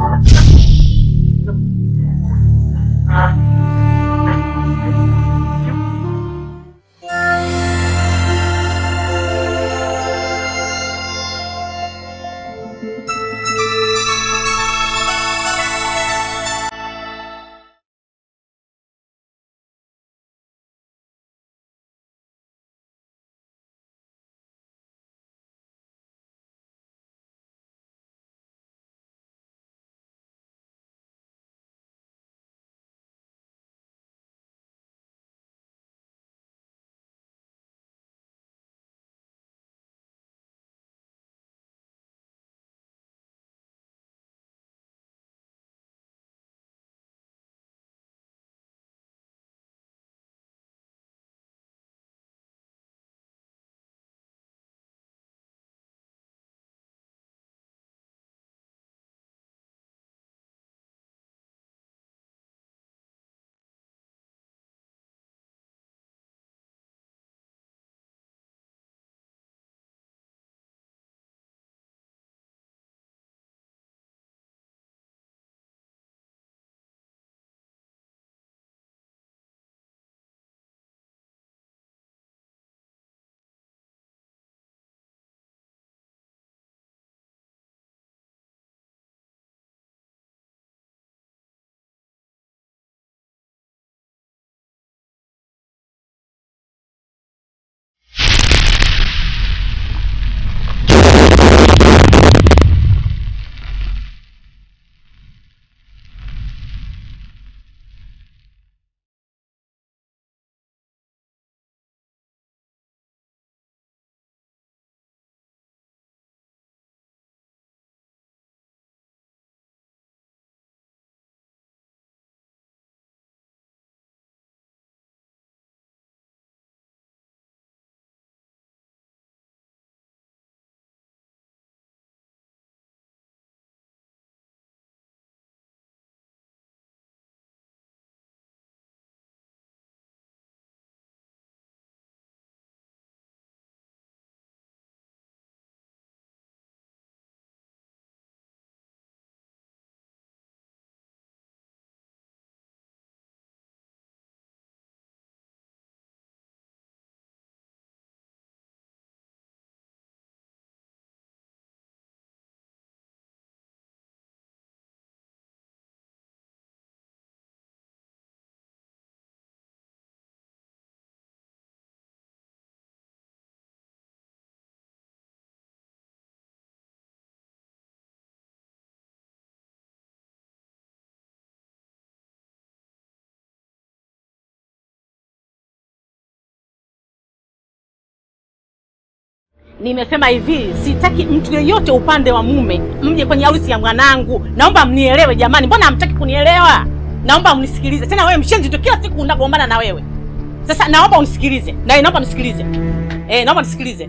Nimesema hivi, sitaki mtu yeyote upande wa mume mje kwenye harusi ya mwanangu. Naomba mnielewe jamani, mbona hamtaki kunielewa? Naomba mnisikilize. Tena wewe mshenzi tu, kila siku unagombana na wewe. Sasa naomba unisikilize, na naomba nisikilize, eh, naomba nisikilize.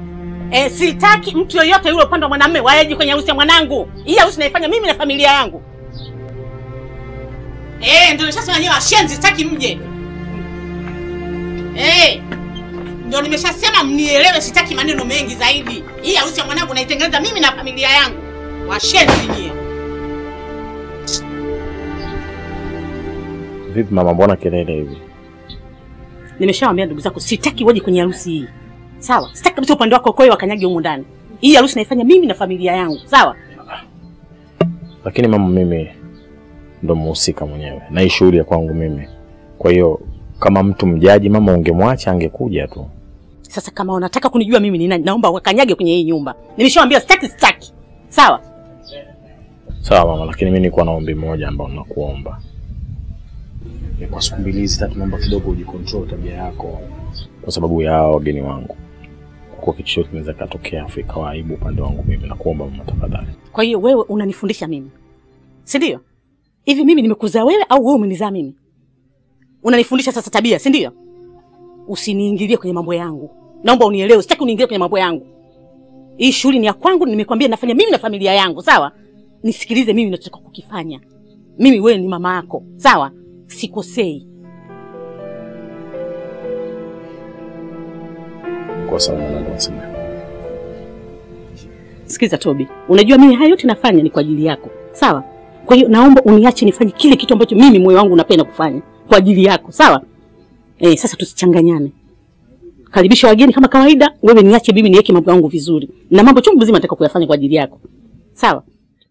Eh, sitaki mtu yeyote yule upande wa mwanamume waeje kwenye harusi ya mwanangu. Hii harusi naifanya mimi na familia yangu. Eh, ndio nishasema nyewe washenzi, sitaki mje. Eh, ndio nimeshasema mnielewe, sitaki maneno mengi zaidi. Hii harusi ya mwanangu naitengeneza mimi na familia yangu. Washenzi nyie. Vipi mama, mbona kelele hivi? Nimeshawaambia ndugu zako sitaki waje kwenye harusi hii. Sawa? Sitaki kabisa upande wako koe wakanyage humu ndani. Hii harusi naifanya mimi na familia yangu. Sawa? Lakini mama, mimi ndo mhusika mwenyewe na hii shughuli ya kwangu mimi. Kwa hiyo kama mtu mjaji, mama, ungemwacha angekuja tu. Sasa kama unataka kunijua mimi ni nani, naomba wakanyage kwenye hii nyumba. Nimeshawaambia sitaki sitaki. Sawa? Sawa mama, lakini mimi nilikuwa na ombi moja ambao nakuomba. Ni kwa siku mbili hizi tatu, naomba kidogo ujikontrol tabia yako, kwa sababu ya hao wageni wangu. Kwa kitu chochote kinaweza katokea afu ikawa aibu upande wangu mimi, nakuomba mama, tafadhali. Kwa hiyo wewe unanifundisha mimi. Si ndio? Hivi mimi nimekuzaa wewe au wewe umenizaa mimi? Unanifundisha sasa tabia, si ndio? Usiniingilie kwenye mambo yangu. Naomba unielewe, sitaki uniingilie kwenye mambo yangu. Hii shughuli ni ya kwangu, nimekwambia nafanya mimi na familia yangu, sawa? Nisikilize mimi ninachotaka kukifanya. Mimi wewe ni mama yako, sawa? Sikosei. Kwa sababu mama, nasema Sikiza Tobi, unajua mimi haya yote nafanya ni kwa ajili yako, sawa? Kwa hiyo naomba uniache nifanye kile kitu ambacho mimi moyo wangu unapenda kufanya kwa ajili yako, sawa? Eh, sasa tusichanganyane. Karibisha wageni kama kawaida, wewe niache mimi niweke mambo yangu vizuri, na mambo chungu mzima nataka kuyafanya kwa ajili yako, sawa?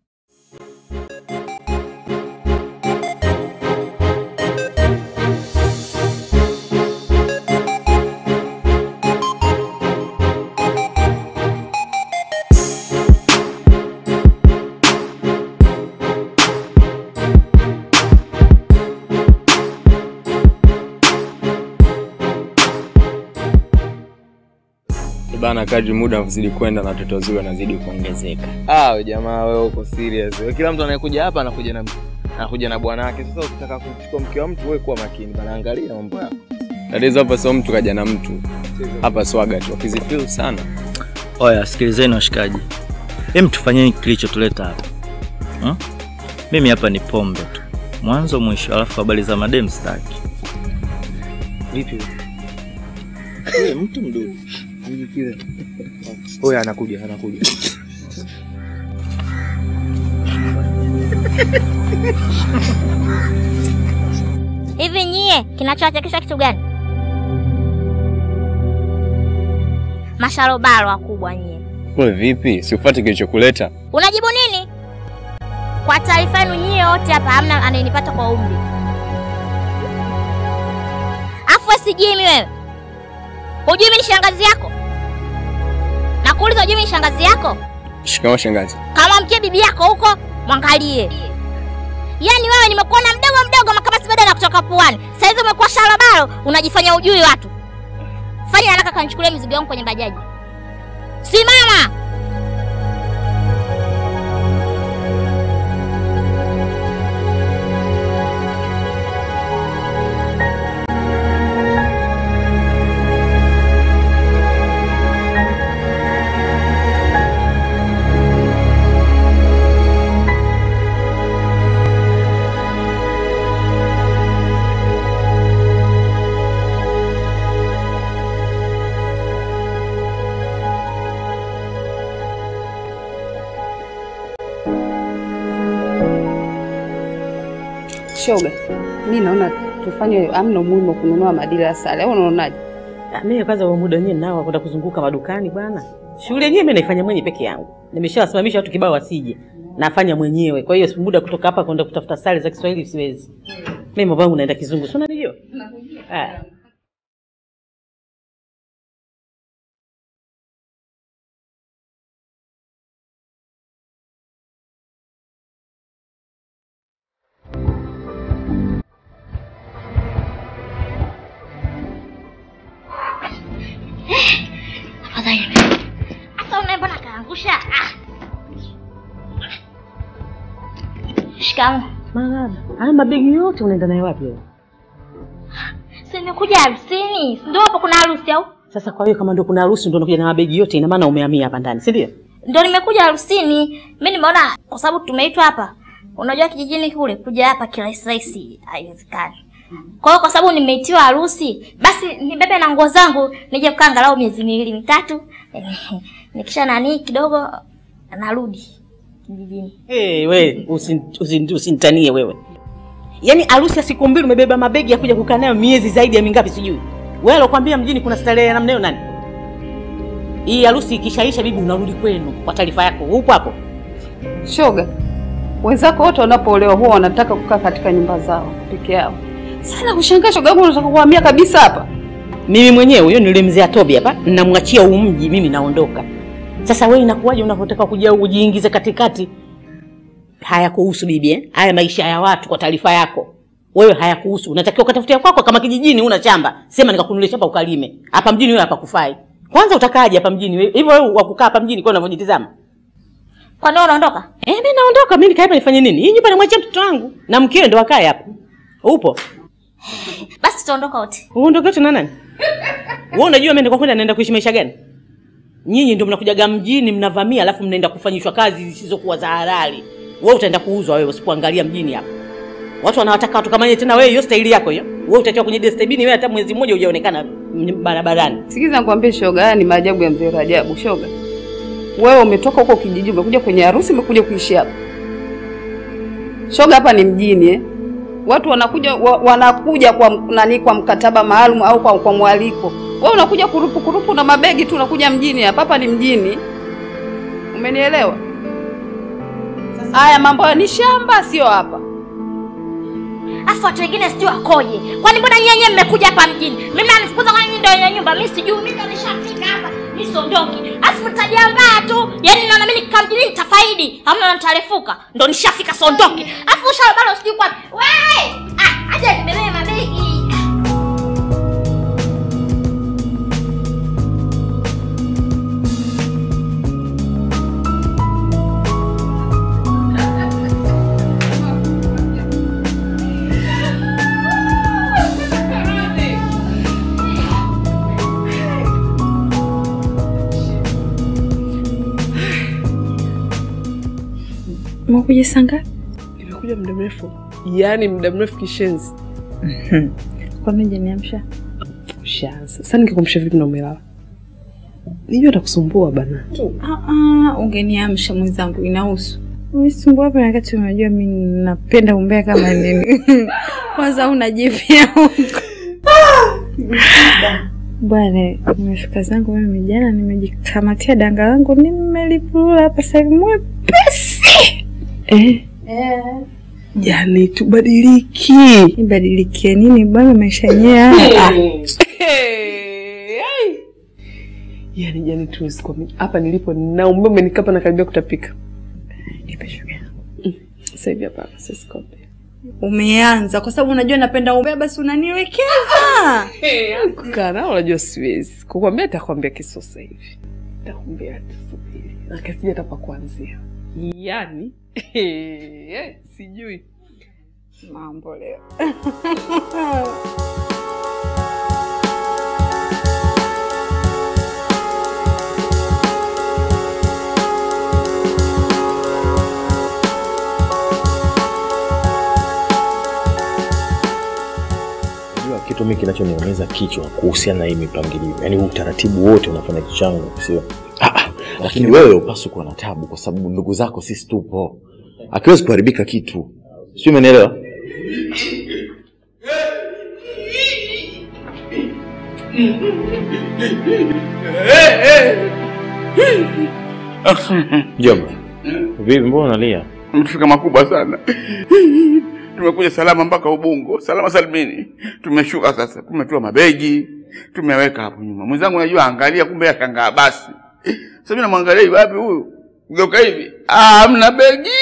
Bana, kadri muda unazidi kwenda na watoto wazuri wanazidi kuongezeka. Ah, we jamaa wewe uko serious. Wewe kila mtu anayekuja hapa anakuja na anakuja na bwana wake. Sasa ukitaka kuchukua mke wa mtu wewe kuwa makini bana, angalia mambo yako. Tatizo hapa sio mtu kaja na mtu, hapa swaga tu, wakizifeel sana. Oya, sikilizeni washikaji, hem, tufanyeni kilichotuleta hapa hmm? Mimi hapa ni pombe tu mwanzo mwisho, alafu habari za madem staki. Vipi? Wewe mtu mdogo Vipi kile? Oya anakuja, anakuja. Hivi nyie kinachowachekesha kitu gani? Masharobaro wakubwa nyie. Wewe vipi? Si ufuate kilichokuleta? Unajibu nini? Kwa taarifa yenu nyie wote hapa hamna anayenipata kwa umri. Afu wewe sijui mimi wewe. Hujui mimi ni shangazi yako? Nakuuliza hujui mimi ni shangazi yako? Shikamoo shangazi. Kama mkie bibi yako huko, mwangalie. Yaani wewe nimekuona mdogo mdogo kama si badala kutoka puani. Sasa hizi umekuwa sharabaro, unajifanya ujui watu. Fanya haraka kanichukulie mizigo yangu kwenye bajaji. Simama! Shoga, mi naona tufanye, amna umuhimu wa kununua madila ya sale, au unaonaje? Ah, Mimi kwanza huo muda wenyewe nao kwenda kuzunguka madukani bwana. Shughuli yenyewe mimi naifanya mwenyewe peke yangu. Nimeshawasimamisha watu kibao wasije. Nafanya mwenyewe. Kwa hiyo muda kutoka hapa kwenda kutafuta sare za Kiswahili siwezi. Mimi mambo yangu naenda kizungu. Si unanijua? Ah. Afadhali. Sasa unaye mbona kaangusha? Ah. Shikamoo. Marahaba. Haya mabegi yote unaenda nayo wapi wewe? Si nimekuja harusini. Si Ndio hapo kuna harusi au? Sasa kwa hiyo kama ndio kuna harusi ndio unakuja na mabegi yote ina maana umehamia hapa ndani, si ndio? Ndio nimekuja harusini. Mimi nimeona kwa sababu tumeitwa hapa. Unajua kijijini kule kuja hapa kirahisi rahisi haiwezekani. Kwa hiyo kwa sababu nimeitiwa harusi, basi nibebe na nguo zangu nije kukaa angalau miezi miwili mitatu. Nikisha nani kidogo narudi kijijini. Hey, we usin- usin- usinitanie wewe. Yaani harusi ya siku mbili umebeba mabegi ya kuja kukaa nayo miezi zaidi ya mingapi sijui. Wewe alokuambia mjini kuna starehe ya namna hiyo nani? Hii harusi ikishaisha bibi unarudi kwenu kwa taarifa yako. Upo hapo? Shoga, wenzako wote wanapoolewa huwa wanataka kukaa katika nyumba zao peke yao. Sana kushangaa shoga yangu, unataka kuhamia kabisa hapa? Mimi mwenyewe huyo nilimzea Tobi hapa, namwachia huu mji mimi naondoka. Sasa wewe inakuwaje unavyotaka kuja ujiingize katikati? Hayakuhusu bibi eh? Haya maisha ya watu kwa taarifa yako. Wewe hayakuhusu. Unatakiwa ukatafutia kwako kama kijijini una shamba. Sema nikakununulia shamba ukalime. Hapa mjini wewe hapa kufai. Kwanza utakaaje hapa mjini? wewe? Hivyo wewe wakukaa hapa mjini kwa unavyojitizama. Kwa nini unaondoka? Eh, mimi naondoka. Mimi nikae hapa nifanye nini? Hii nyumba namwachia mtoto wangu na mkewe ndo akae hapa. Upo? Basi tutaondoka wote. Uondoke wote na nani? Wewe unajua mimi kwenda naenda kuishi maisha gani? Nyinyi ndio mnakujaga mjini mnavamia alafu mnaenda kufanyishwa kazi zisizokuwa za halali. Wewe utaenda kuuzwa wewe usipoangalia mjini hapa. Watu wanawataka watu kama yeye tena wewe hiyo staili yako hiyo. Wewe utatiwa kwenye destibini wewe hata mwezi mmoja hujaonekana m- barabarani. Sikiza nikwambie shoga, haya ni maajabu ya mzee Rajabu. Shoga, wewe umetoka huko kijiji, umekuja kwenye harusi, umekuja kuishi hapa. Shoga hapa ni mjini eh? Watu wanakuja wa, wanakuja kwa m- nani kwa mkataba maalum au kwa, kwa mwaliko. Wewe unakuja kurupu kurupu na mabegi tu unakuja mjini hapa. Hapa ni mjini. Umenielewa? Haya mambo ya ni shamba sio hapa. Afu watu wengine sijui wakoje. Kwani mbona nyinyi wenyewe mmekuja hapa mjini? Mimi nanifukuza kwani nyinyi ndio wenye nyumba. Mimi sijui, mimi ndo nishafika hapa. Mimi siondoki. Afu mtajiandaa tu. Yaani naona mimi nikikaa mjini nitafaidi. Hamna nitarefuka. Ndo nishafika siondoki. Afu ushauri bado sijui kwa. Wewe! Ah, aje nibebee mabegi. Umekuja saa ngapi? Nimekuja muda mrefu, yaani muda mrefu kishenzi. Kwa nini hujaniamsha? Ushaanza sasa, ningekuamsha vipi na umelala? Nijua atakusumbua bana. Ah, ah, ungeniamsha mwenzangu, inahusu Unisumbua hapa na wakati unajua mimi napenda umbea kama nini. Kwanza una jipya huko. Bwana, nimefika zangu mimi jana, nimejikamatia danga langu, nimelipulula hapa sasa hivi mwepesi. Eh, yaani tubadiliki. Nibadilikie nini bwana, maisha yenyewe haya. Hey, ai. Yaani jani tuwezi kuamini. Hapa nilipo na umeme nikapa na karibia kutapika. Nipe shuga. Sasa hivi hapa siwezi kuambia. Umeanza kwa sababu unajua napenda umbea, basi unaniwekeza. Kukaa nao unajua siwezi. Kukwambia nitakwambia kiso sasa hivi. Nitakwambia tusubiri. Na kasija hata pa kuanzia. Yaani eh, sijui. Mambo leo. Unajua kitu mimi kinachoniumiza kichwa kuhusiana na hii mipangilio, yaani huu utaratibu wote unafanya kichwa changu sio? lakini wewe upaswi kuwa na tabu kwa sababu ndugu zako sisi tupo akiwezi kuharibika kitu sio umenielewa Mjomba, vipi, mbona unalia? Tumefika makubwa sana. Tumekuja salama mpaka Ubungo, salama salimini. Tumeshuka sasa, tumetua mabegi, tumeweka hapo nyuma. Mwenzangu najua angalia, kumbe ashangaa basi. Sasa mimi namwangalia hivi wapi huyu? Geuka hivi. Ah, hamna begi.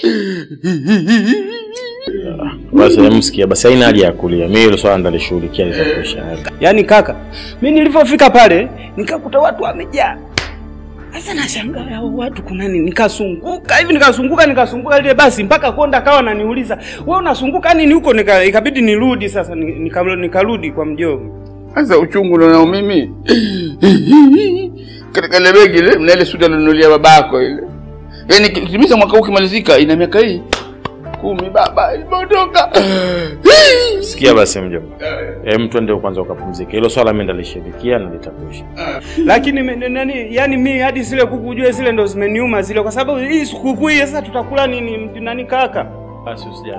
Basi msikia, basi haina haja ya kulia. Mimi hilo swala ndalishughulikia litakuisha. Yaani kaka, mi nilivyofika pale nikakuta watu wamejaa. Sasa nashangaa hao watu kuna nini? Nikasunguka hivi nikasunguka nikasunguka ile basi mpaka konda akawa ananiuliza, "Wewe unasunguka nini huko?" Nika, ikabidi nirudi sasa ni- nika- nikarudi kwa mjomba. Sasa uchungu nao mimi. Katika ile begi ile, mna ile suti alinunulia babako ile. Yaani kitimiza mwaka huu ukimalizika ina miaka hii kumi baba imeondoka. Sikia basi mjomba, hem, twende kwanza ukapumzike. Hilo swala mimi ndalishughulikia na litakuisha. Lakini me- nani, yani mi hadi zile kuku ujue zile ndo zimeniuma zile, kwa sababu hii sikukuu hii sasa tutakula nini nani kaka? Basi usijali.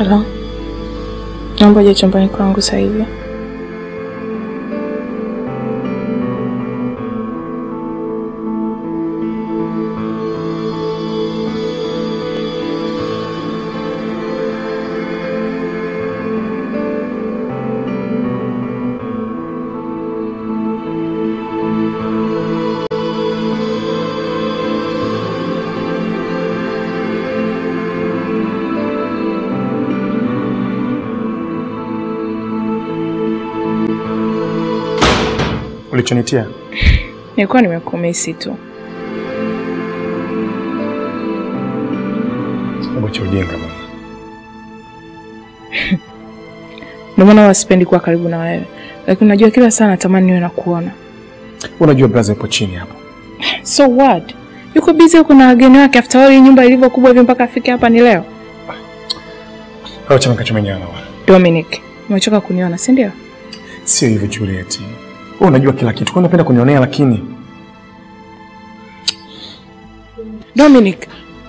Halo, naomba uje chumbani kwangu sasa hivi. Ulichonitia Nilikuwa nimekumisi tu. sababu cha ujinga mama. Ndio maana huwa sipendi kuwa karibu na wewe, lakini unajua kila saa natamani niwe nakuona. Unajua brother ipo chini hapo. So what? Yuko busy huko na wageni wake, after all hii nyumba ilivyo kubwa hivi mpaka afike hapa ni leo. Au chama kachomenyana bwana. Dominic, umechoka kuniona, si ndio? Sio hivyo Juliet. Wewe unajua kila kitu. Kwa nini unapenda kunionea lakini? Dominic,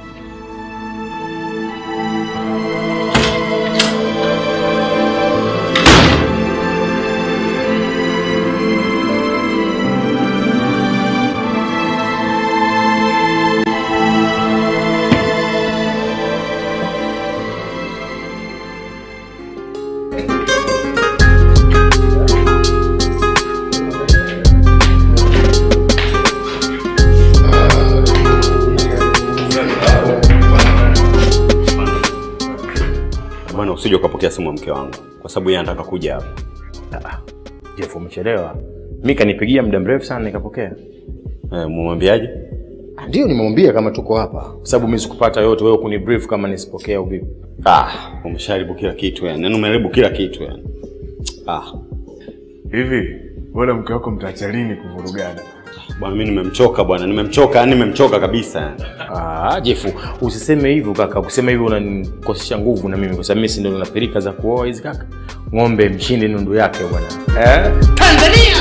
Bwana, usije ukapokea simu ya mke wangu kwa sababu yeye anataka kuja hapa. Jeff umechelewa. Mimi kanipigia muda mrefu sana nikapokea. Eh, mumwambiaje? Ndio nimemwambia kama tuko hapa. Kwa sababu mimi sikupata yote wewe kuni brief kama nisipokea au vipi. Ah, umesharibu kila kitu yani. Yaani umeharibu kila kitu yani. Ah, Hivi wala mke wako mtaacha lini kuvurugana? bwana mimi nimemchoka bwana, nimemchoka yani nimemchoka kabisa yani. Ah, Jeff, usiseme hivyo kaka. Kusema hivyo unanikosesha nguvu na mimi kwa sababu mimi si ndio napeleka za kuoa hizi kaka. Ng'ombe mshinde nundu yake bwana. Eh? Tanzania!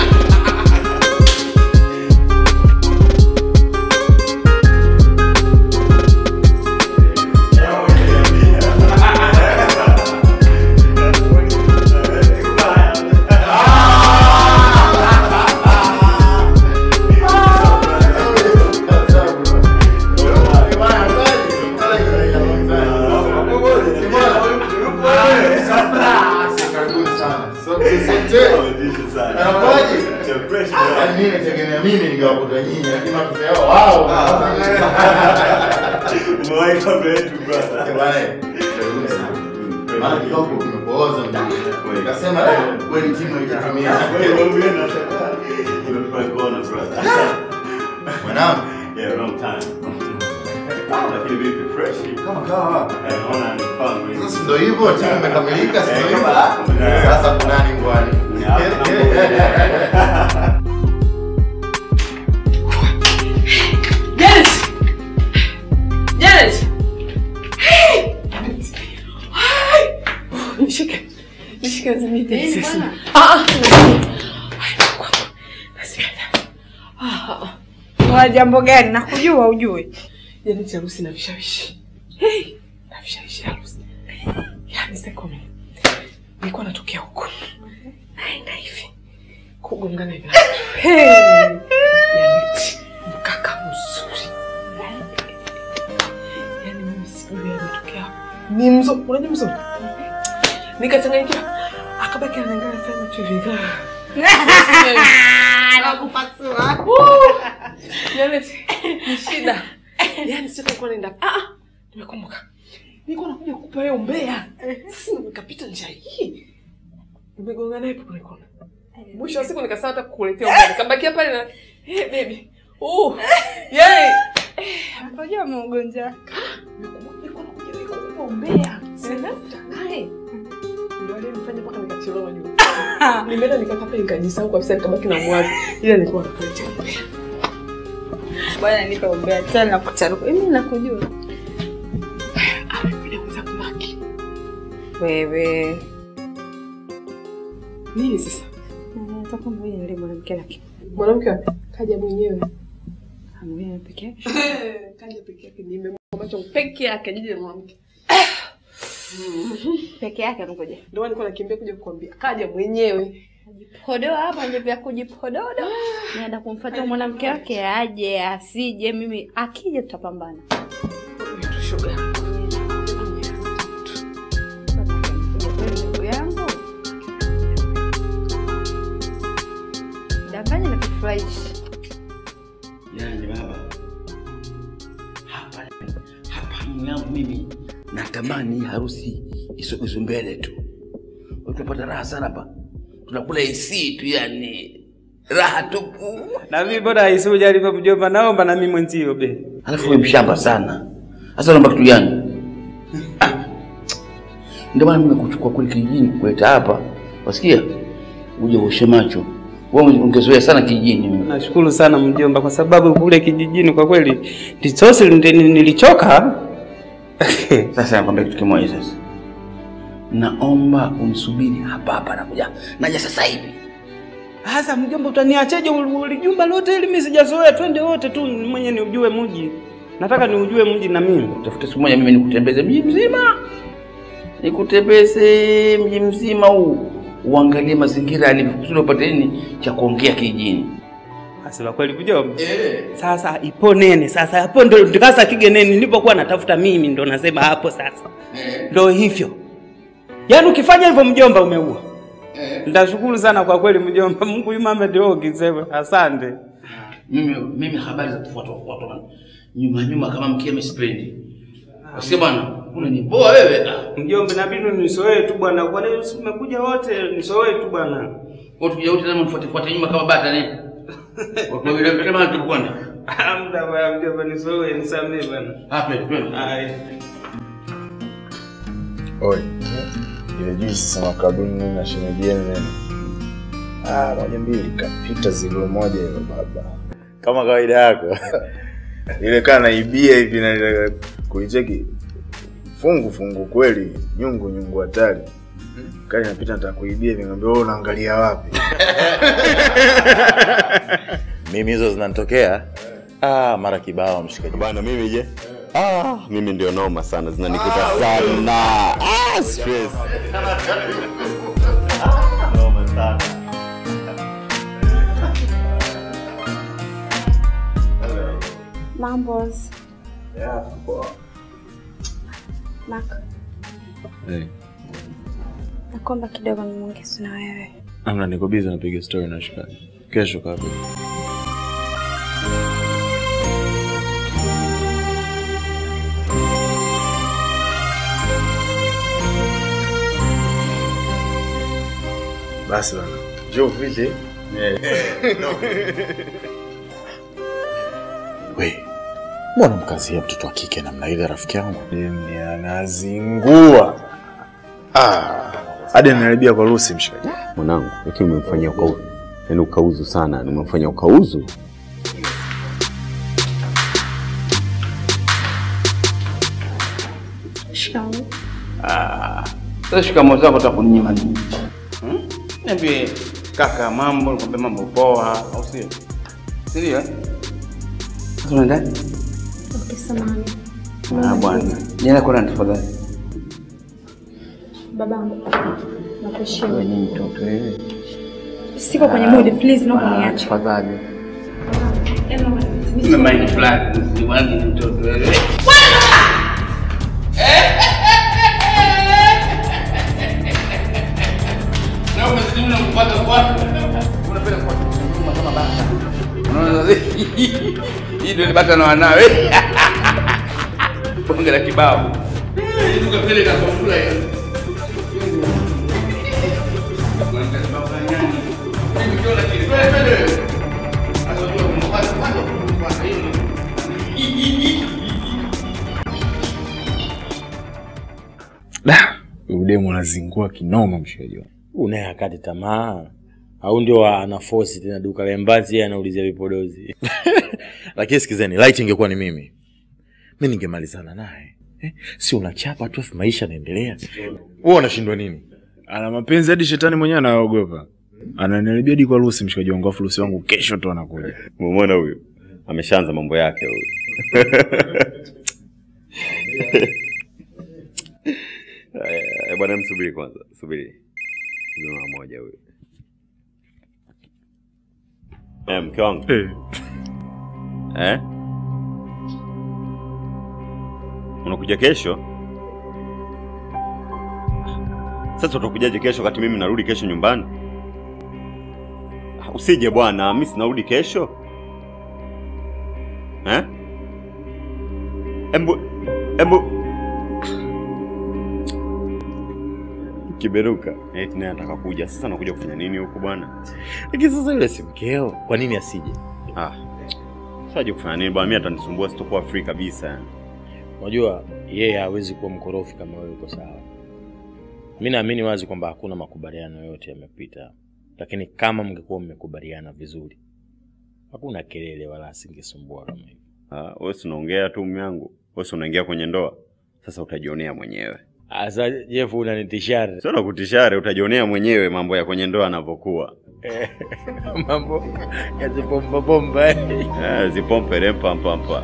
Mimi nategemea mimi ningewakuta nyinyi, lakini makuta yao wao. Umewahi kabla yetu brother. Eh, bwana, karibuni sana. Maana kidogo kimepooza mjini. Nikasema leo kweli timu haijatumia. Wewe wewe unashangaa. Nimefurahi kuona brother. Mwanangu. Yeah, long time. Lakini vipi fresh? Kama kawa. Eh, naona ni fun. Sasa ndio hivyo timu imekamilika, si ndio Eh, hivyo? kama- Ah, Sasa kunani ngwani? Janet! Janet! Nishike. Nishike zimite sisi. Ah ah. Una jambo gani? Nakujua ujue. Janet harusi na vishawishi. Hey, na vishawishi harusi. Yaani sekome. Nilikuwa natokea huko. Naenda hivi. Kugongana hivi. Hey. Janet, mkaka mzuri. Yaani mimi sijui ametokea. Ni mzuri, unajua mzuri? Nikachanganyikiwa. Akabaki anaangalia sana macho hivi. Nakupasua. Janet, ni shida. Yaani sitakuwa naenda. Ah ah, nimekumbuka. Nilikuwa nakuja kukupa hiyo umbea. Sasa nikapita njia hii. Nimegonga naye hapo kwenye kona. Mwisho wa siku nikasema hata kukuletea umbea. Nikabakia pale na hey baby. Oh. Yay. Unajua mgonjwa. Nilikuwa nakuja naye kukupa umbea. Sina naye. Ndio aliyemfanya mpaka nikachelewa juu. Nimeenda nikakaa pale nikajisahau kabisa nikabaki na mwazi. Ila nilikuwa nakuletea umbea. Bwana nipe umbea tena nakutaruka. Mimi nakujua. Amekuja kuweza kumaki. Wewe. Nini sasa? Nataka mmoja nile mwanamke laki. Mwanamke wapi? Kaja mwenyewe. Mwenyewe peke yake. Kaja peke yake nimemwona macho peke yake jiji la mwanamke. Peke yake ngoja. Ndio maana nilikuwa nakimbia kuja kukwambia. Kaja mwenyewe. Podoa hapa nje vya kujipododa. Naenda kumfuata mwanamke wake aje asije mimi akija tutapambana. Shoga. Ndugu yangu. Danganya na kufurahisha. Yaani baba, hapa hapa hamu yangu mimi natamani hii harusi isogezwe mbele tu. Tunapata raha sana hapa, tunakula AC tu, yani raha tupu. Na mimi bora isuje alivyo mjomba, naomba na mimi mwenzio be. Alafu wewe mshamba sana. Sasa naomba kitu gani? Ah. Ndio maana mimi nakuchukua kule kijijini kuleta hapa. Wasikia? Uje uoshe macho. Wewe ungezoea sana kijijini. Nashukuru sana mjomba, kwa sababu kule kijijini kwa kweli tisosi nilichoka. Sasa nakwambia kitu kimoja sasa. Naomba unisubiri hapa hapa nakuja. Naja sasa hivi. Sasa mjomba, utaniacheje ulijumba lote ili mimi sijazoea? Twende wote tu mwenye ni ujue mji. Nataka ni ujue mji na mimi. Tafuta siku moja mimi nikutembeze mji mzima. Nikutembeze mji mzima huu. Uangalie mazingira yalivyo kusudi upate nini cha kuongea kijijini. Asema kweli mjomba. Eh. Sasa ipo nene sasa hapo ndo ndikasa kige nene nilipokuwa natafuta mimi ndo nasema hapo sasa. Ndo hivyo. Yaani ukifanya hivyo mjomba umeua. Eh. Nitashukuru sana kwa kweli mjomba. Mungu yuma ndio kisema. Asante. Mimi mimi habari za kufuata kufuata nyuma nyuma kama mkia misipendi. Asikia bwana, unaniboa wewe. Ah. Mjomba inabidi nisoee tu bwana. Kwa nini umekuja wote nisoee tu bwana? Watu kuja wote lazima mfuate fuate nyuma kama bata nini? Kwa vile vile kama tukwenda. Hamda bwana mjomba nisoee nisamee bwana. Hapa twende. Hai. Oi, ile juzi sema kabuni mimi na shemeji yenu nini? Ah, moja mbili kapita zilo moja hilo baba. Kama kawaida yako. ile kana naibia hivi na kuicheki fungu fungu kweli, nyungu nyungu hatari. Kali napita nataka kuibia hivi ngambia wewe unaangalia wapi? Mimi hizo zinanitokea ah, mara kibao mshikaji. Bwana mimi je? Ah, mimi ndio noma sana, zinanikuta sana. Ah, stress. Noma sana. Mambos. Yeah, poa. Mark, Hey. nakomba kidogo nimuongeze na wewe. Amna niko busy napiga story na shikaji. Kesho kabla. Basi bana. Njoo vile. We, mbona mkazia mtoto wa kike namna ile rafiki yangu? Demi anazingua. Ah, hadi anaribia kwa Lucy mshikaji. Mwanangu, lakini umemfanyia ukauzu. Yaani ukauzu sana, yaani umemfanyia ukauzu. Shikamoo. Ah, sasa shikamoo zako utakuninyima nini? Hmm? Niambie kaka, mambo, nikwambie mambo poa, au sio? Sindio? eh? Sasa unaenda? Okay, samahani. Ah, bwana. Jana kuna tafadhali. Babangu. Wewe Nakuheshimu. ni mtoto wewe. Siko kwenye mood, please naomba niache. Tafadhali. Em, naomba niache. Mimi mind flat, ni wangi ni mtoto wewe. Na umezidi mna kupata kwa. Unapenda kwa nyuma kama bata. Unaona sasa? Hii ndio ni bata na wanawe. Bonge la kibao. Ndugu vile na kufula hiyo. Da, udemu anazingua kinoma mshikaji wangu. Unaye akati tamaa au ndio ana force tena duka la mbazi, yeye anaulizia vipodozi. Lakini sikizeni, light ingekuwa ni mimi, mi ningemalizana naye eh? Si unachapa tu afu maisha yanaendelea. Wewe unashindwa nini? Ana mapenzi hadi shetani mwenyewe anaogopa. Ananiharibia hadi kwa Lucy mshikaji wangu, afu Lucy wangu kesho tu anakuja. Umeona huyu? Ameshaanza mambo yake huyu. bwana, msubiri kwanza, subiri. Mama moja huyo. Eh, mke wangu. Eh? Unakuja kesho? Sasa utakujaje kesho wakati mimi narudi kesho nyumbani? Ah, Usije bwana, mimi sinarudi kesho. Eh? Embu embu Kiberuka. Eh, naye anataka kuja. Sasa nakuja kufanya nini huku bwana? Lakini sasa yule si mkeo, kwa nini asije? Ah. Sasa aje kufanya nini bwana? Mimi atanisumbua sitokuwa free kabisa yani. Unajua yeye hawezi kuwa mkorofi kama wewe uko sawa. Mi naamini wazi kwamba hakuna makubaliano yote yamepita, lakini kama mngekuwa mmekubaliana vizuri, hakuna kelele wala asingesumbua kama hivi. Ah, wewe si unaongea tu mume wangu. Wewe si unaingia kwenye ndoa. Sasa utajionea mwenyewe. Asa Jeff unanitishare. Sio nakutishare, utajionea mwenyewe mambo ya kwenye ndoa yanavyokuwa. mambo ya zipomba bomba. Eh, zipompe rempa mpampa.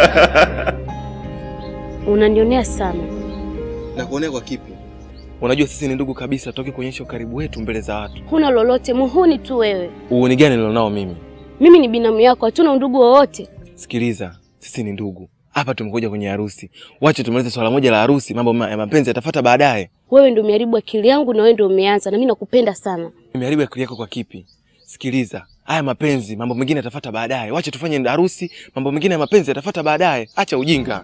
Unanionea sana. Na kuonea kwa kipi? Unajua sisi ni ndugu kabisa, toki kuonyesha ukaribu wetu mbele za watu. Huna lolote, muhuni tu wewe. Uoni gani nilionao mimi? Mimi ni binamu yako, hatuna undugu wowote. Sikiliza, sisi ni ndugu. Hapa tumekuja kwenye harusi. Wacha tumalize swala moja la harusi, mambo ma- ya mapenzi yatafuata baadaye. Wewe ndio umeharibu akili yangu na wewe ndio umeanza, na mimi nakupenda sana. Nimeharibu akili yako kwa kipi? Sikiliza, haya mapenzi, mambo mengine yatafuata baadaye. Wacha tufanye harusi, mambo mengine ya mapenzi yatafuata baadaye. Acha ujinga.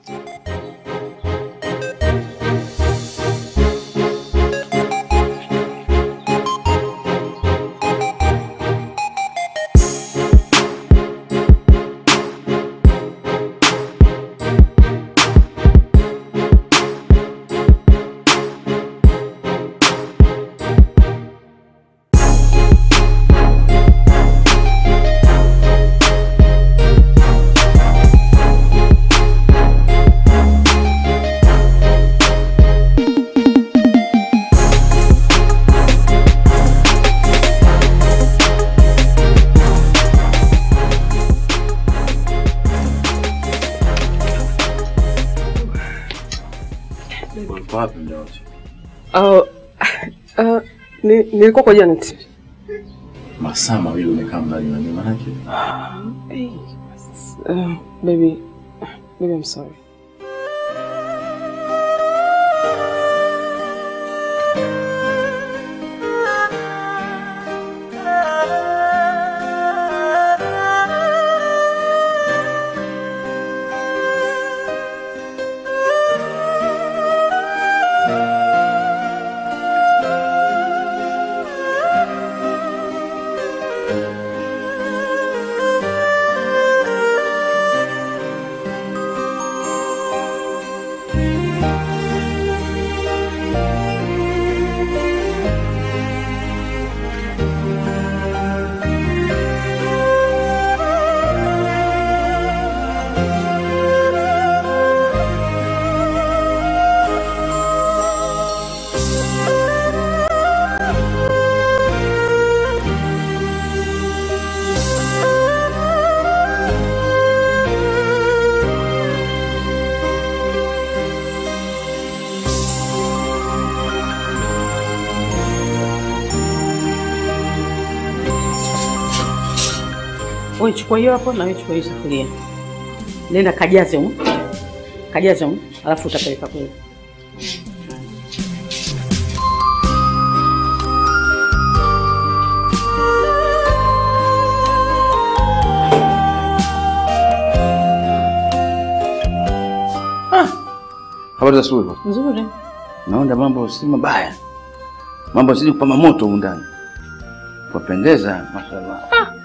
Uko wapi muda wote? Uh, uh, ni, nilikuwa kwa Janet. Masaa mawili umekaa mbali na mimi manake. Hey, uh, baby, baby, I'm sorry. Wewe chukua hiyo hapo na wewe chukua hiyo sufuria. Nenda kajaze huko. Kajaze huko, alafu utapeleka kule. Habari za asubuhi. Nzuri. Naona mambo si mabaya, mambo zidi kupamba moto humu ndani. Wapendeza, mashallah.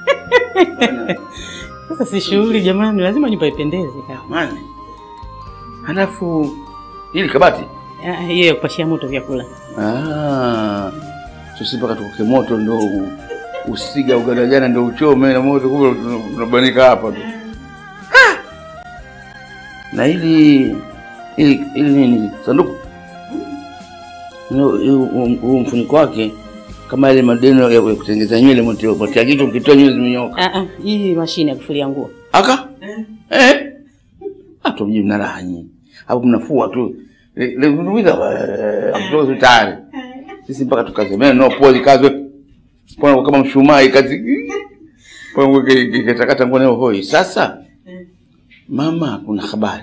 Sasa si shughuli jamani, lazima nyumba ipendeze kama. Mani. Halafu hili kabati Ah, Hiyo ya kupashia moto vyakula. Ah, sisi mpaka tukoke moto ndo u- usiga ugada jana ndo uchome na moto kule unabanika hapa tu. Ah! Na hili hili hili nini sanduku? Hilo- hilo- huu huu mfuniko wake kama ile madeno ya ya kutengeneza nywele mtio mtia kitu ukitoa nywele zimenyoka. Ah ah, hii mashine ya kufulia nguo. Aka? Eh? Hata mjini mna raha nyinyi. Hapo mnafua tu Levumiza akutoka hospitali. Sisi mpaka tukazemea no pole kazi. Kwa kama mshumaa ikazi. Kwa kikatakata ngone hoi. Sasa mama, kuna habari.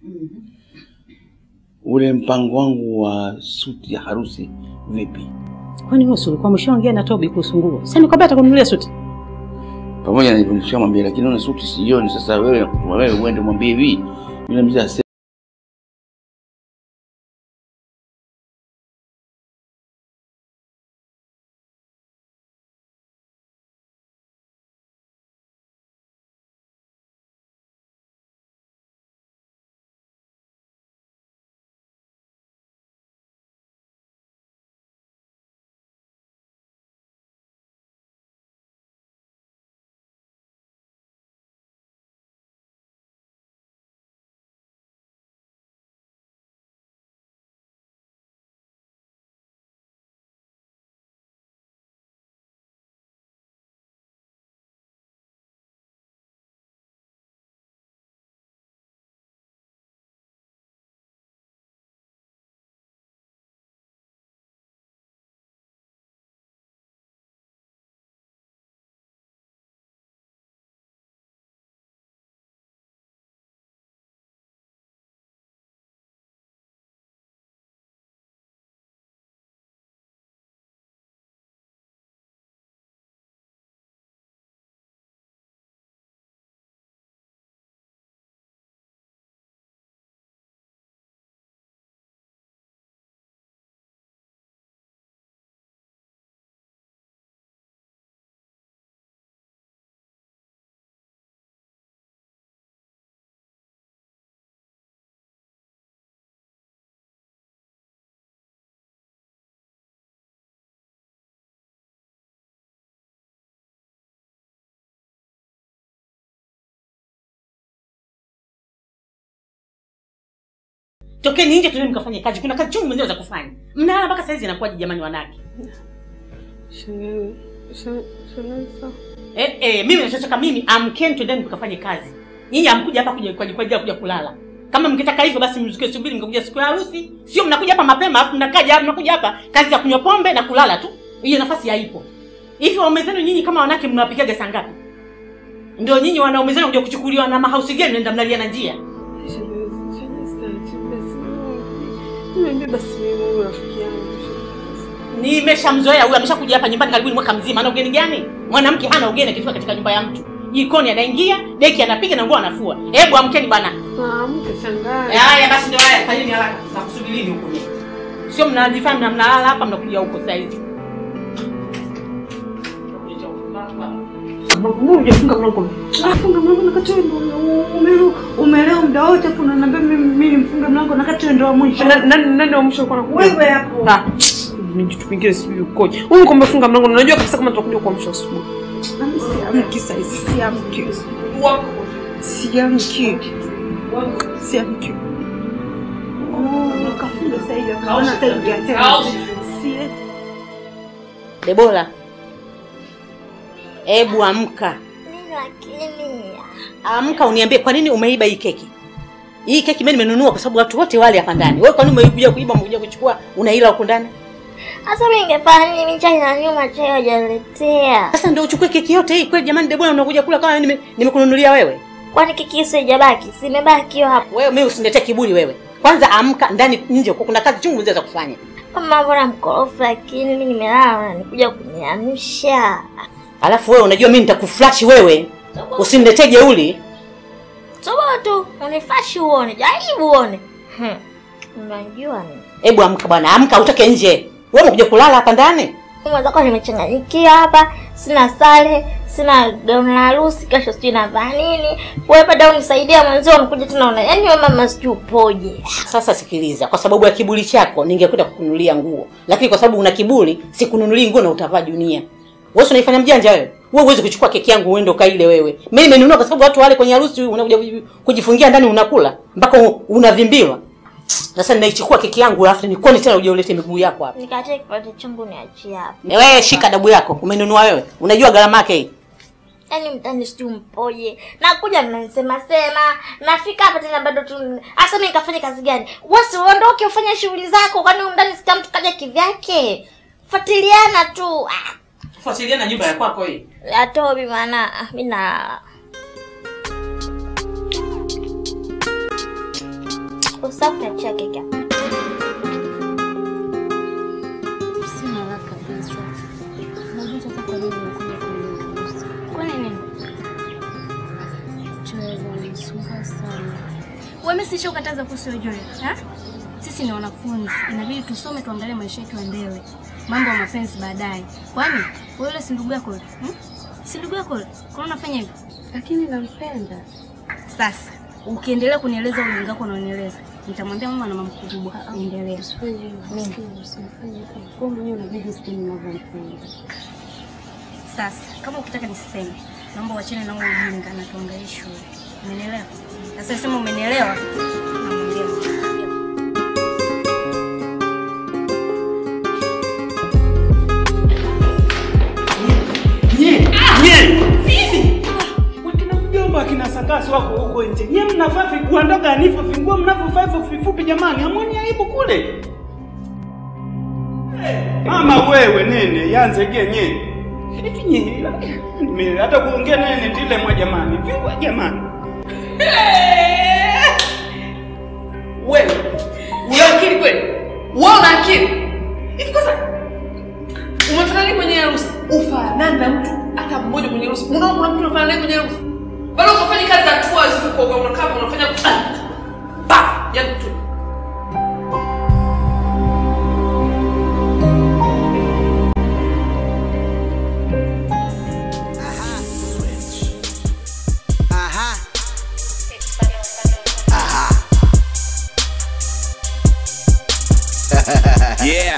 Ule mpango wangu wa suti ya harusi vipi? Kwani wewe si ulikuwa umeshaongea na Tobi kuhusu nguo? Sasa nikwambia atakununulia suti. Pamoja na hivyo nishamwambia, lakini una suti sioni. Sasa wewe nakutuma wewe uende mwambie hivi. Yule mzee ase Tokeni nje tuende mkafanye kazi. Kuna kazi chungu mwenyewe za kufanya. Mnalala mpaka saizi inakuwaje jamani wanawake? Eh, eh, mimi nachotoka mimi amkeni twendeni mkafanye kazi. Nyinyi amkuja hapa kuja kwa kwa ajili ya kuja kulala. Kama mkitaka hivyo basi mzike subiri mkakuja siku ya harusi. Sio mnakuja hapa mapema afu mnakaja hapa mnakuja hapa kazi ya kunywa pombe na kulala tu. Hiyo nafasi haipo. Hivi waume zenu nyinyi kama wanawake mnawapigaga saa ngapi? Ndio nyinyi wanaume zenu kuja kuchukuliwa na mahausi gani mnaenda mnalia na njia? Niambie basi mimi huyu rafiki yangu. Nimeshamzoea huyu, ameshakuja hapa nyumbani karibuni mwaka mzima. Ana ugeni gani? Mwanamke hana ugeni akifika katika nyumba ya mtu. Jikoni anaingia, deki anapiga na nguo anafua. Hebu amkeni bana. Amke shangazi. Haya basi ndio haya, fanyeni haraka. Nakusubirini huko mimi. Sio mnajifanya mna mnalala hapa mnakuja huko sasa hivi. Mbona hujafunga mlango? Ah, funga mlango na kati wewe ndio umelewa umelewa muda wote afu unaniambia mimi mimi nimfunge mlango na kati wewe ndio wa mwisho. Nani nani wa mwisho uko nakuja? Wewe hapo. Ah. Mimi kitu kingine sijui ukoje. Wewe kwamba funga mlango na unajua kabisa kama tutakuja kwa mwisho asubuhi. Mimi siamki sasa hivi, siamki. Wako. Siamki. Siamki. Oh, kafunga sasa hivi. Kaona sasa hivi ya tena. Sieti. Debora. Hebu amka. Lakini Amka uniambie kwa nini umeiba hii keki? Hii keki mimi nimenunua kwa sababu watu wote wale hapa ndani. Wewe kwa nini umekuja kuiba umekuja kuchukua unaila huko ndani? sasa mimi ningefanya nini? Mimi chai na nyuma chai hajaletea. Sasa ndio uchukue keki yote hii kweli jamani Debora unakuja kula kama nime- nimekununulia wewe? Kwani keki hiyo haijabaki? Si imebaki hiyo hapo. Wewe mimi usiniletee kiburi wewe. Kwanza amka ndani nje huko kuna kazi chungu za kufanya. Mama mbona mkorofu lakini mimi nimelala unanikuja kuniamsha. Alafu wewe unajua mimi nitakuflash wewe. Usiniletee jeuli. Sobo tu, unifashi uone, jaribu uone. Hmm. Unajua ni. Hebu amka bwana, amka utoke nje. Wewe umekuja kulala hapa ndani? Mwenzako nimechanganyikia hapa, sina sare, sina gauni la harusi, kesho sijui navaa nini. Wewe bado unisaidia mwenzio unakuja tena una. Yaani wewe mama sijui upoje. Sasa sikiliza, kwa sababu ya kiburi chako ningekwenda kukununulia nguo, lakini kwa sababu una kiburi sikununulii nguo na utavaa dunia. Wewe si unaifanya mjanja wewe. Wewe huwezi kuchukua keki yangu uende ukaile wewe. Mimi nimenunua kwa sababu watu wale kwenye harusi unakuja kuji- kujifungia ndani unakula mpaka u- unavimbiwa. Sasa ninaichukua keki yangu alafu nikoni tena uje ulete miguu yako hapa. Nikatie kipande changu niachie hapa. Wewe shika dabu yako, umenunua wewe. Unajua gharama yake hii. yaani mtani sijui mpoje nakuja mnanisema sema nafika hapa tena bado tu hasa mi nikafanya kazi gani wasi uondoke ufanye shughuli zako kwani humu ndani sika mtu kaja kivyake fuatiliana tu ah, fuatilia na nyumba ya kwako hii atobi maana ah, mi na usafi achia keke hapa. Sina haraka kabisa. Najua sasa kwa nini unakuja kuniuliza. Kwani nini? Joel ananisumbua sana. Wewe sisha ukataza kuhusu hiyo Joel, ha? Sisi ni wanafunzi, inabidi tusome tuangalie maisha yetu ya mbele. Mambo ya mapenzi baadaye. Kwani wewe yule si ndugu yako yule? Hmm? Si ndugu yako yule? Kwa nini unafanya hivyo? Lakini nampenda. Sasa, ukiendelea kunieleza ujinga wako unaonieleza, nitamwambia mama na mama kubwa. Endelea. Sasa, kama ukitaka niseme, naomba uachane na huo ujinga na tuangalie shule. Umenielewa? Sasa sema umenielewa? Namwambia. Nye, nye. Wakina mjomba akina sakasi wako huko nje. Nye mnavaa viguo ndogo nivyo vinguo mnavyovaa hivyo vifupi jamani. Hamwoni aibu kule? Mama wewe nene yanze genye. Hivi nye. Mimi hata kuongea nene ndile mwa jamani. Vingwa jamani. Wewe una akili kweli? Wewe una akili? Hivi kwanza umefanya nini kwenye harusi? Ufanani na mtu hata mmoja kwenye harusi. Unaona kuna mtu unafanya naye kwenye harusi? Bado ukafanya kazi za tours huko kwa unakaa hapa unafanya pa ya mtu. yeah.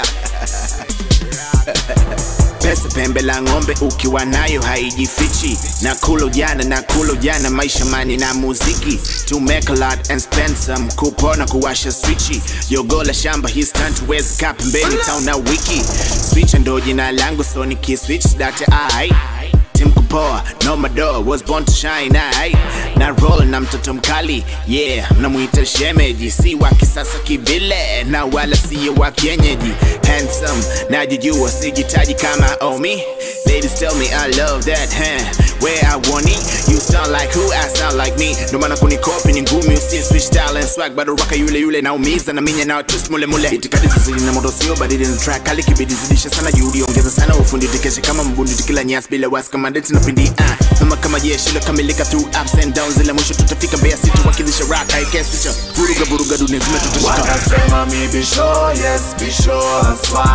Pesa pembe la ng'ombe ukiwa nayo haijifichi, na kulo jana na kulo jana, maisha mani na muziki, to make a lot and spend some, kupona kuwasha swichi, yogo la shamba his time to wezi ka pembeni town na wiki, switch ndo jina langu so nikiswitch date ai Tim kupoa no madoa was born to shine ai na roll na mtoto mkali yeah namuita shemeji si wa kisasa kivile na wala siyo wa kienyeji handsome najijua sijitaji kama omi ladies tell me I love that huh? where I want it you sound like who I sound like me ndo maana kunikopi ni ngumi usi switch style and swag bado raka yule yule naumiza na minya nao twist mule mule itikadi zizidi na moto sio badili na track kali kibidi zidisha sana juhudi ongeza sana ufundi tikeshe kama mbundi tikila nyasi bila wasi kama ndeti na pindi ah kama kama jeshi lokamilika through ups and downs ila mwisho tutafika Mbeya City wakilisha rock haikesicha vuruga vuruga dunia zime tutashika Wanasema mi bisho, yes bisho haswa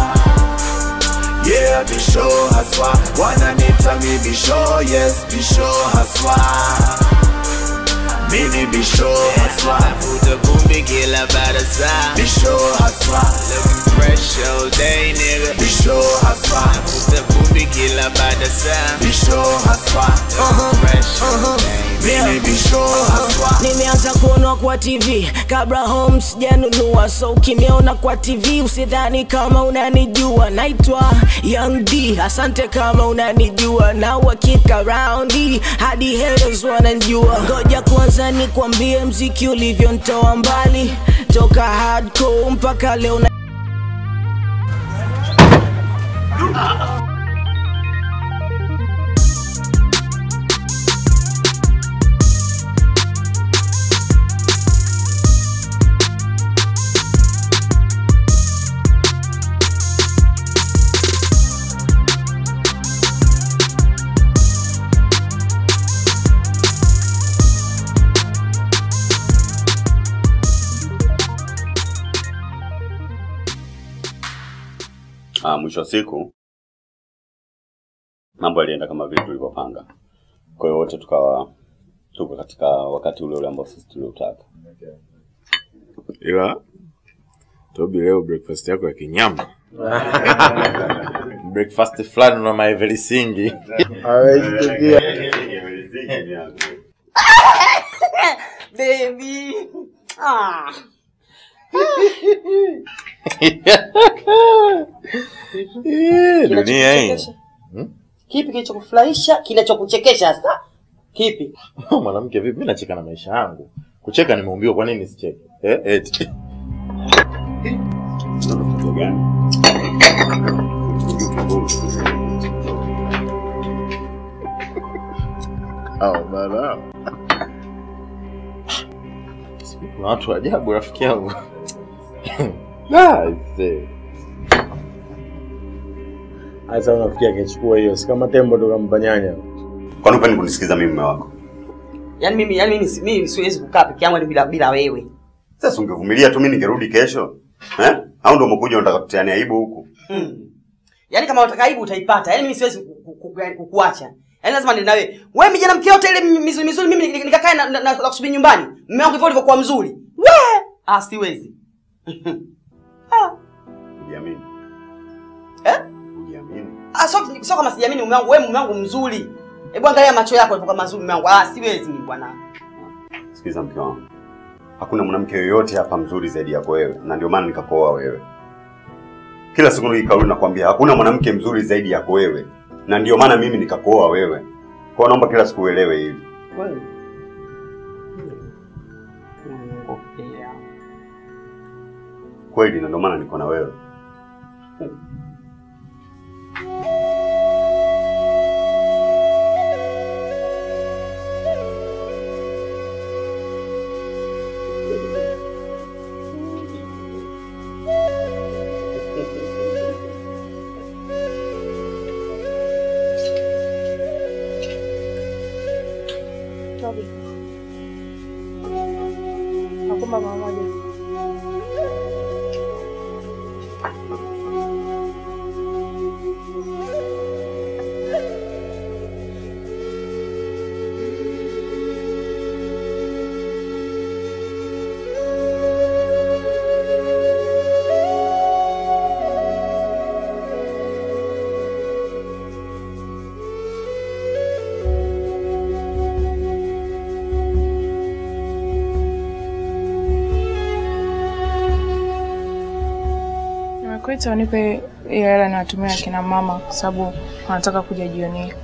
Yeah bisho haswa Wananita mi bisho, yes bisho haswa Mini bisho haswa Navuta vumbi kila baada saa Bisho haswa Looking fresh all day nigga Bisho haswa Navuta vumbi kila baada saa Bisho haswa Looking fresh all day Mini bisho haswa nimeanza kuonwa kwa tv kabla home sijanunua so ukiniona kwa tv usidhani kama unanijua naitwa young d asante kama unanijua na uhakika raundi hadi haters wananjua ngoja kwanza nikwambie mziki ulivyontoa mbali toka hardcore mpaka leo na Ah, mwisho wa siku mambo yalienda kama vile tulivyopanga. Kwa hiyo wote tukawa tuko katika wakati ule ule ambao sisi tuliotaka. ila Tobi, leo breakfast yako ya kinyama breakfast fulani na maevelisingi Baby. Ah. dunia hii Kinachokesha. Hmm? Kipi kilichokufurahisha? Kinachokuchekesha sasa? Kipi? Mwanamke vipi? Mimi nacheka na maisha yangu. Kucheka nimeumbiwa, kwa nini nisicheke? Eh, eti. Hao bana. Kuna watu wa ajabu rafiki yangu. Nice. Sasa unafikia akichukua hiyo, si kama tembo ndo kampa nyanya. Kwani upendi kunisikiza mimi mume wako? Yaani mimi yaani mimi si- mimi siwezi kukaa peke yangu bila bila wewe. Sasa ungevumilia tu mimi ningerudi kesho. Eh? Au ndio umekuja unataka kutiania aibu huku? Mm. Yaani kama unataka aibu utaipata. Yaani mimi siwezi ku- ku- ku- yaani kukuacha. Yaani lazima niende na wewe. Wewe mijana mke yote ile mizuri mizuri mimi nik- nikakae na, na, na, na kusubiri nyumbani. Mume wangu hivyo ulivyokuwa mzuri. We! Ah siwezi. Ujiamini. Eh? Ujiamini. Ah sio sio kama sijaamini mume wangu, wewe mume wangu mzuri. Hebu angalia macho yako yalivyokuwa mazuri mume wangu. Ah siwezi mimi bwana. Sikiza mke wangu. Hakuna mwanamke yoyote hapa mzuri zaidi yako wewe, na ndio maana nikakuoa wewe. Kila siku nikikauli nakwambia hakuna mwanamke mzuri zaidi yako wewe, na ndio maana mimi nikakuoa wewe. Kwa hiyo naomba kila siku uelewe hivi. Kweli. Kweli, na ndio maana niko na wewe. Toby. Nakuomba mara moja. Nimekuita unipe hiyo hela niwatumia akina mama kwa sababu wanataka kuja jioni hii.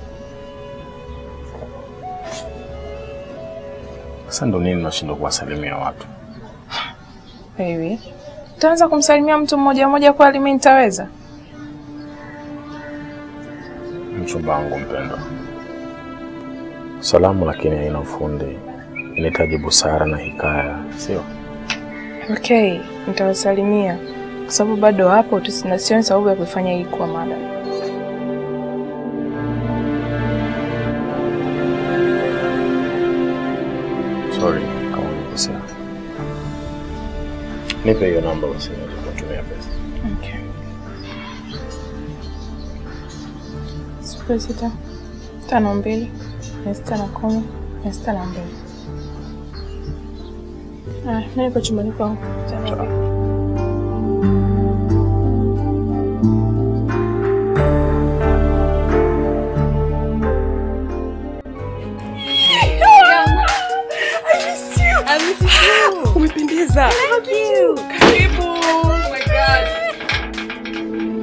Sasa ndo nini nashindwa kuwasalimia watu? Baby, utaanza kumsalimia mtu mmoja mmoja kweli mimi nitaweza? Mchumba wangu mpendwa, salamu lakini haina ufundi, inahitaji busara na hikaya, sio? Okay, nitawasalimia kwa sababu bado hapo tu, sina sioni sababu ya kuifanya hii kuwa mada. Sorry kama nimekosea. Nipe hiyo namba basi niweze kutumia pesa. Okay. Sifuri sita tano mbili mia sita na kumi mia sita na mbili. Ah, mimi niko chumbani kwangu. Tano. Umependeza. Karibu. Oh my God.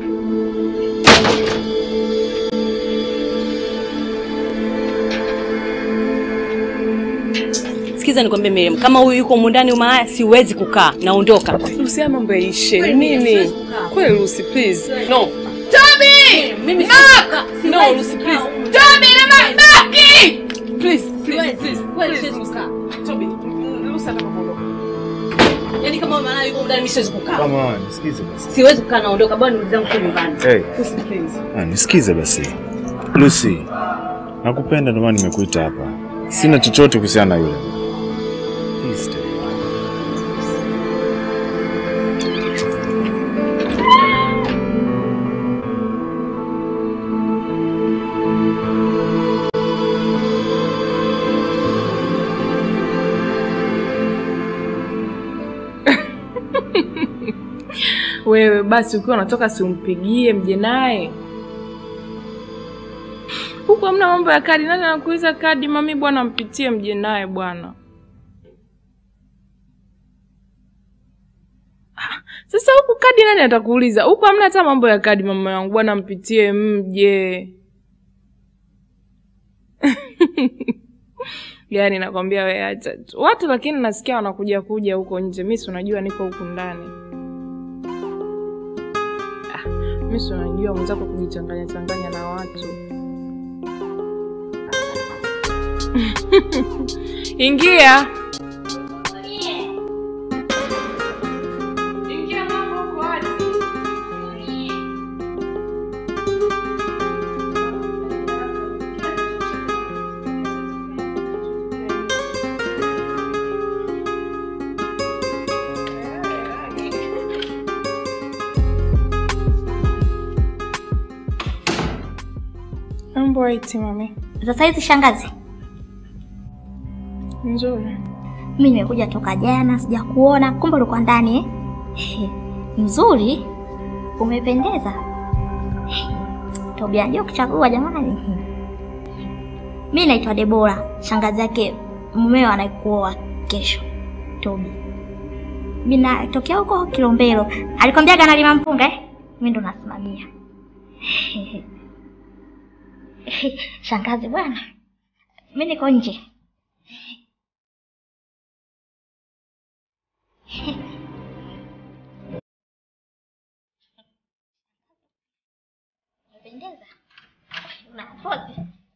Sikiza nikwambie Miriam, kama huyu yuko humu ndani umalaya, siwezi kukaa, naondoka. Lucy, mambo yaishe. Kweli, Nini? siwezi kukaa. Kweli Lucy, please. No. Toby! Mimi Mark! No, Lucy, please. Toby, na Maki! Please, please, please. Kweli Please, siwezi Lucy. kukaa. Toby, Lucy anataka kuondoka. Yaani kama huyu malaya yuko humu ndani mimi siwezi kukaa. Come on, nisikize basi. Siwezi kukaa naondoka, bwana ndugu zangu kwa nyumbani. Hey. Lucy, please. Ah, nisikize basi. Lucy, nakupenda ndio maana nimekuita hapa. Sina chochote kuhusiana na yule. Please stay. Wewe basi ukiwa unatoka si umpigie mje naye. Huku hamna mambo ya kadi. Nani anakuuliza kadi? Mami bwana, mpitie mje naye bwana. Ah, Sasa huku kadi nani atakuuliza? Huku hamna hata mambo ya kadi, mama yangu bwana, mpitie mje. Gani nakwambia wewe acha tu. Watu lakini nasikia wanakuja kuja huko nje. Mimi si unajua niko huku ndani. Ah, mimi si unajua mwenzako kujichanganya changanya na watu. Ingia. Ingia mambo huko wazi. Mambo iti mami. Sasa hizi shangazi, Nzuri. mimi nimekuja toka jana, sijakuona, kumbe ulikuwa ndani eh? He, Nzuri, umependeza. He, Tobia ndio kuchagua jamani. Mimi naitwa Debora, shangazi yake mumeo anaikuoa kesho. Tobi. Mimi natokea huko Kilombero. Alikwambiaga analima mpunga eh? Mimi ndo nasimamia. Shangazi bwana. Mimi niko nje. Unapendeza. Una pozi.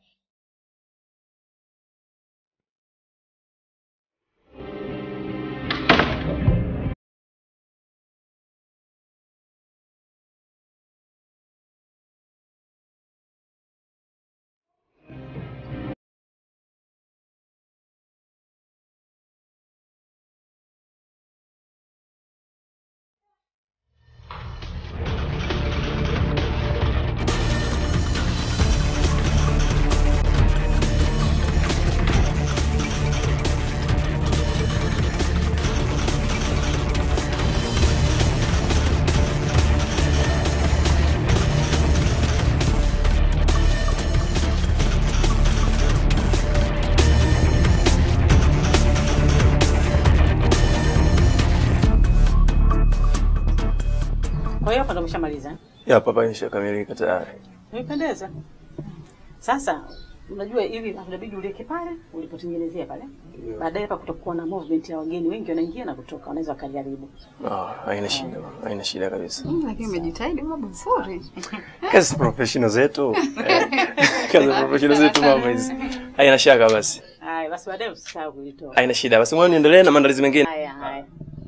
Kwa hiyo hapa ndo umeshamaliza. eh? Ya papa nishakamilika tayari. Umependeza. Sasa unajua hivi inabidi ulieke pale ulipotengenezea pale. Baadaye hapa kutakuwa na movement ya wageni wengi wanaingia na kutoka, wanaweza wakajaribu. Ah, haina shida, haina shida kabisa. Mm, Lakini umejitahidi baba nzuri. Kazi professional zetu. Eh, Kazi professional zetu mama hizi. Haina shaka basi. Haya, basi baadaye usisahau kuitoa. Haina shida. Basi ngoja niendelee na maandalizi mengine. Haya, haya.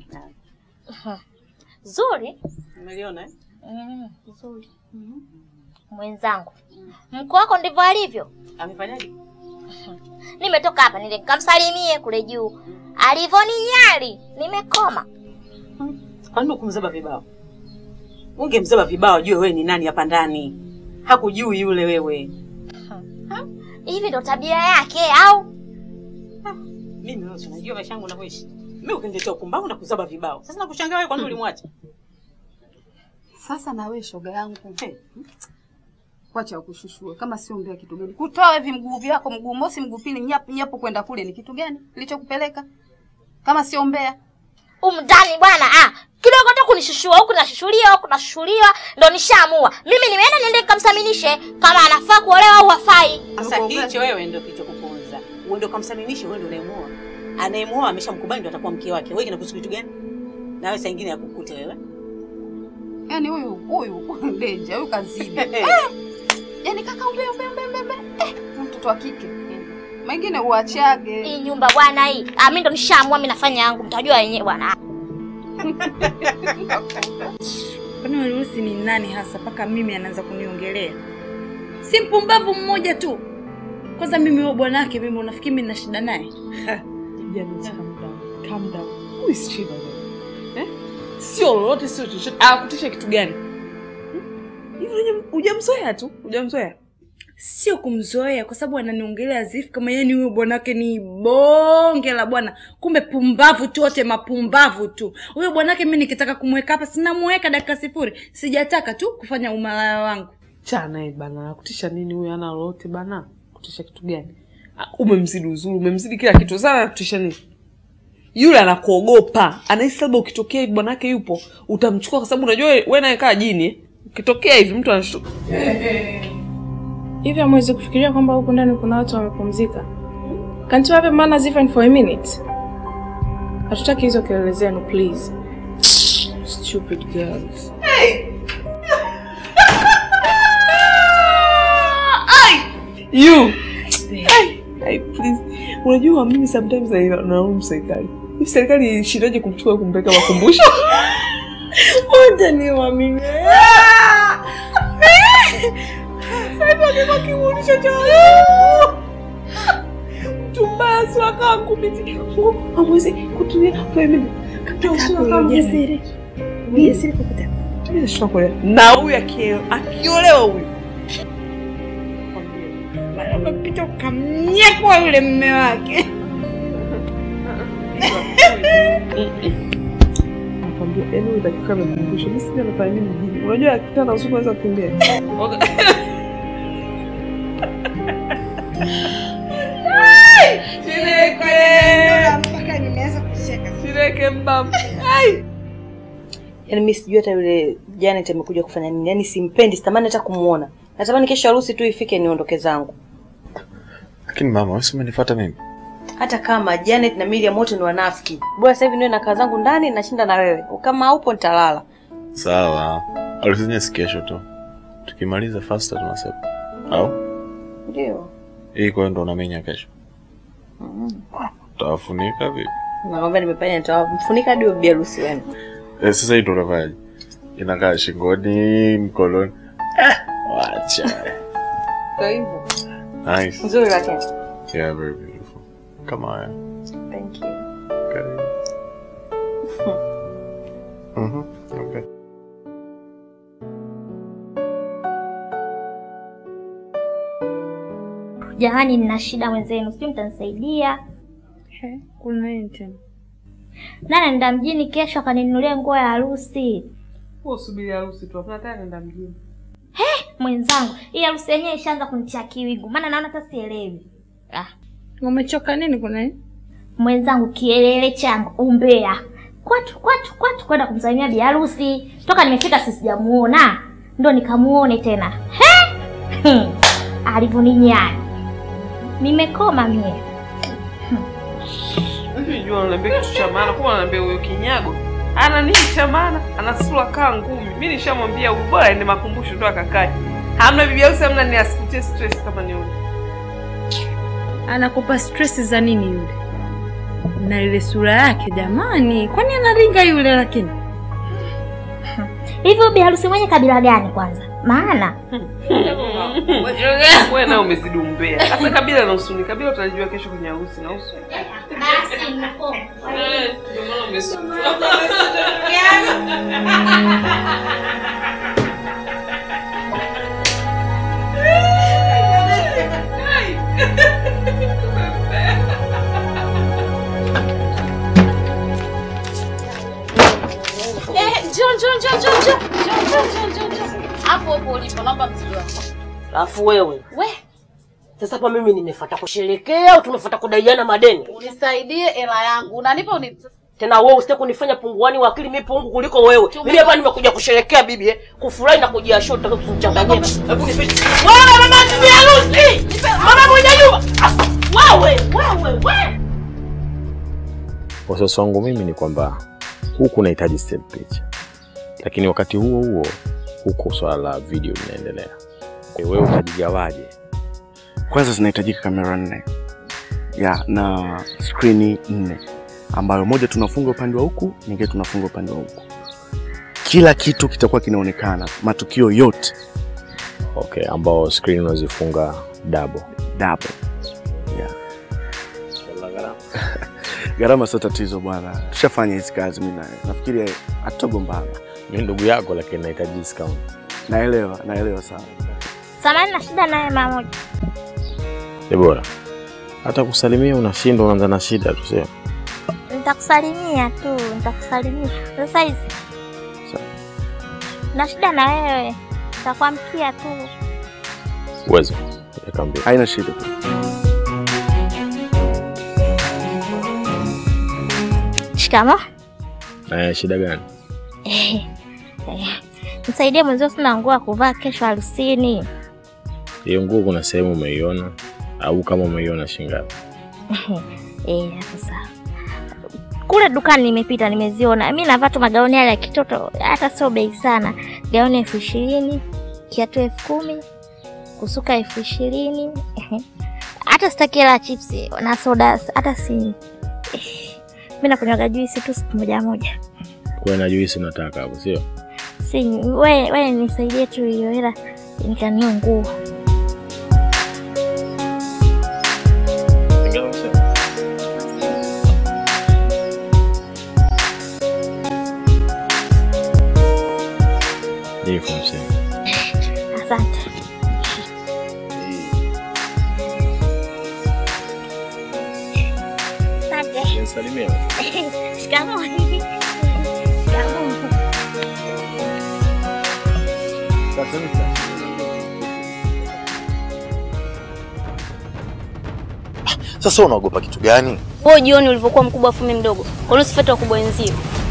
Zuri. Umeliona eh? Mm, nzuri. Mwenzangu. Mkuu wako ndivyo alivyo. Amefanyaje? Nimetoka hapa nile nikamsalimie kule juu. Alivyoninyali, nimekoma. Kwa nini ukumzaba vibao? Ungemzaba vibao ajue wewe ni nani hapa ndani. Hakujui yule wewe. Hivi ndo tabia yake au? Mimi wewe si unajua maisha yangu unavyoishi. Mimi ukiniletea upumbavu na kuzaba vibao. Sasa nakushangaa wewe kwa nini ulimwacha? Sasa na wewe shoga yangu. Wacha ukushushue kama sio mbea kitu gani? Kutoa hivi mguu vyako mguu mosi mguu pili nyapu nyapu kwenda kule ni kitu gani? Kilichokupeleka? Kama sio mbea. Umdani bwana ah. Kidogo tu kunishushua huku nashushuliwa huku nashushuliwa ndo nishaamua. Mimi nimeenda niende nikamsaminishe kama anafaa kuolewa au hafai. Sasa hicho wewe ndio kilichokuponza. Wewe ndio kamsaminishe, wewe ndio unayemuoa. Anayemuoa ameshamkubali ndio atakuwa mke wake. Wewe kinakuhusu kitu gani? Na wewe saa nyingine ya kukute wewe. Yaani huyu huyu Denja huyu kazidi. eh! Yaani kaka umbe umbe umbe umbe. umbe. Eh, mtoto wa kike. Mengine uachage. Hii nyumba bwana hii. Ah, mimi ndo nishaamua mimi nafanya yangu. Mtajua wenyewe bwana. Kwani Werusi ni nani hasa mpaka mimi anaanza kuniongelea? Si mpumbavu mmoja tu. Kwanza mimi huyo bwanake mimi unafikiri mimi nina shida naye? Jamani, calm down. Calm down. Who is Chiba wewe? Eh? Sio lolote, sio chochote. Anakutisha kitu gani? Hmm? Hivi huja- hujamzoea tu, hujamzoea. Sio kumzoea kwa sababu ananiongelea azifu kama yeye ni huyo bwanake ni bonge la bwana. Kumbe pumbavu tu wote mapumbavu tu. Huyo bwanake mimi nikitaka kumweka hapa sinamweka dakika sifuri. Sijataka tu kufanya umalaya wangu. Cha naye bana, anakutisha nini huyu? Ana lolote bana, kutisha kitu gani? Ah, Umemzidi uzuri, umemzidi kila kitu. Sasa anakutisha nini? Yule anakuogopa, anahisi labda ukitokea hivi bwanake yupo utamchukua, kwa sababu unajua wewe naye kaa jini. eh. Ukitokea hivi mtu anashtuka. Hivi hamwezi kufikiria kwamba huku ndani kuna watu wamepumzika? Can't you have a manners even for a minute? Hatutaki hizo kelele zenu please. Stupid girls. You. Ai, ai, please. Unajua mimi sometimes I nalaumu serikali. Hivi serikali ilishindaje kumchukua kumpeleka makumbusho? Wote ni waamini. Sasa angekuwa kimuulisho cha mtu mbaya si akawa kumiti. Hamwezi kutumia family. Kabla usiwe kama ujasiri. Ujasiri kukuta. Mimi sitakuelewa. Na huyu akio- akiolewa huyu Mara umepita ukamnyekwa yule mme wake. nakwambia, yaani huyu dakika amekumbusha. Mimi sijui anafanya nini mjini. Unajua akitana usiku anaweza kukimbia. Mpaka nimeanza kucheka. Shireke mbavu. Ai. Yaani mimi sijui hata yule Janet amekuja kufanya nini. Yaani simpendi, sitamani hata kumuona. Natamani kesho harusi tu ifike niondoke zangu. Lakini mama, wewe si umenifuata mimi? Hata kama Janet na Miriam wote ni wanafiki. Bora sasa hivi niwe na kaa zangu ndani nashinda na wewe. Kama haupo nitalala. Sawa. Harusi si kesho tu. Tukimaliza faster tunasema. Au? Ndio. Hii kwa hiyo ndo unamenya kesho. Utawafunika vipi? Nakwambia nimepanya nitawamfunika hadi bibi harusi wenu. Eh, sasa hii ndo unavaje? Inakaa shingoni, mkononi. Eh, wacha. Kwa hivyo. Nice. Nzuri lakini. Yeah, very beautiful. Kama haya. Thank you. Karibu. Mhm. Okay. Jamani, nina shida mwenzenu, sijui mtanisaidia. Kuna nini tena? Nani anaenda mjini kesho akaninunulia nguo ya harusi. Wewe usubiri harusi tu. Hapana tena nenda mjini. Mwenzangu, hii harusi yenyewe ishaanza kunitia kiwigu, maana naona hata sielewi. Ah, Umechoka nini kuna nini? mwenzangu, kielele changu umbea, kwatu kwatu kwatu, kwenda kumsalimia bi harusi. Toka nimefika si sijamuona, ndo nikamuone tena. He, Hmm. alivyoninyani, nimekoma mie. Hivi jua unaniambia kitu cha maana, kwa unaniambia huyo kinyago ana nini cha maana? Ana sura kaa ngumi. Mimi nishamwambia ubora ende makumbusho ndo akakae. Hamna bibi harusi, hamna ni asikutie stress kama ni yule. Anakupa stress za nini yule? Na ile sura yake jamani, kwani anaringa yule lakini? Hivyo bi harusi mwenye kabila gani kwanza? Maana Wewe nawe umezidi umbea. Sasa kabila na usuni, kabila utalijua kesho kwenye harusi na usu. basi niko Eh, ndio maana umesuka. Eh, njoo njoo njoo njoo njoo. Njoo njoo njoo njoo njoo. Hapo hapo ulipo naomba mzigo wako. Alafu wewe We, sasa hapa mimi nimefuata kusherekea au tumefuata kudaiana madeni? unisaidie hela yangu. Unanipa uni Tena wewe usitaki kunifanya punguani wa akili, mimi pungu kuliko wewe. Mimi hapa nimekuja kusherekea bibi eh, kufurahi na kujiashua, tutaka kuchanganyia. Hebu nipe. Wewe mama bibi harusi. Mama mwenye nyumba. Ah, Wewe, wewe, wewe. Wasiwasi wangu mimi ni kwamba huku unahitaji still picha, lakini wakati huo huo huko swala la video linaendelea. Wewe utajigawaje? Kwanza zinahitajika kamera nne ya na skrini nne, ambayo moja tunafunga upande wa huku, nyingine tunafunga upande wa huku. Kila kitu kitakuwa kinaonekana, matukio yote. Okay, ambao screen unazifunga double. Double. Yeah. Gharama sio tatizo bwana, tushafanya hizi kazi mimi naye, nafikiri hatutogombana. Mimi ndugu yako, lakini nahitaji discount. Naelewa, naelewa sana. samani na shida naye mama moja. Debora, hata kusalimia unashindwa, unaanza na shida tu sema. Nitakusalimia tu, nitakusalimia. Sasa hizi na shida na wewe, nitakwamkia tu. Uwezo. Nikamwambia. Haina shida. Shikamo. Eh, shida gani? Eh, eh, Nisaidie mwenzio, sina nguo ya kuvaa kesho harusini. Hiyo nguo kuna sehemu umeiona au kama umeiona shingapi? Eh, hapo sawa. Kule dukani nimepita nimeziona. Mimi navaa tu magauni yale ya kitoto, hata sio bei sana. Gauni elfu ishirini, kiatu elfu kumi, kusuka elfu ishirini. Hata sitaki hela ya chipsi na soda, hata si mimi nakunywaga juisi tu siku moja moja. Kwa na juisi unataka hapo, sio? Si we, we nisaidie tu hiyo hela nikanunue nguo. Ni elfu hamsini. Asante. Asante. Nisalimie. Shikamoo. Shikamoo. Sasa unaogopa kitu gani? Wewe jioni ulivyokuwa mkubwa afu mimi mdogo. Kwa nini usifuate wakubwa wenzio?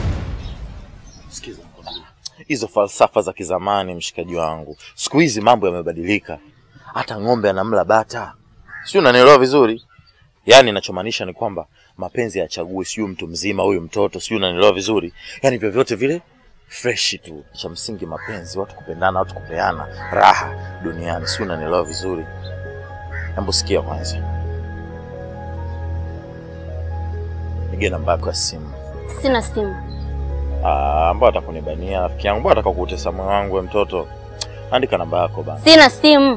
Hizo falsafa za kizamani, mshikaji wangu. Siku hizi mambo yamebadilika, hata ng'ombe anamla bata, sio? Unanielewa vizuri? Yaani ninachomaanisha ni kwamba mapenzi hayachagui, sio mtu mzima huyu mtoto, sio? Unanielewa vizuri? Yaani vyovyote vile fresh tu. Cha msingi mapenzi, watu kupendana, watu kupeana raha duniani, sio? Unanielewa vizuri? Hebu sikia kwanza, nige namba yako ya simu. Sina simu. Ah, ambao atakunibania rafiki yangu, ambao ataka kuutesa moyo wangu, we mtoto. Andika namba yako bana. Sina simu.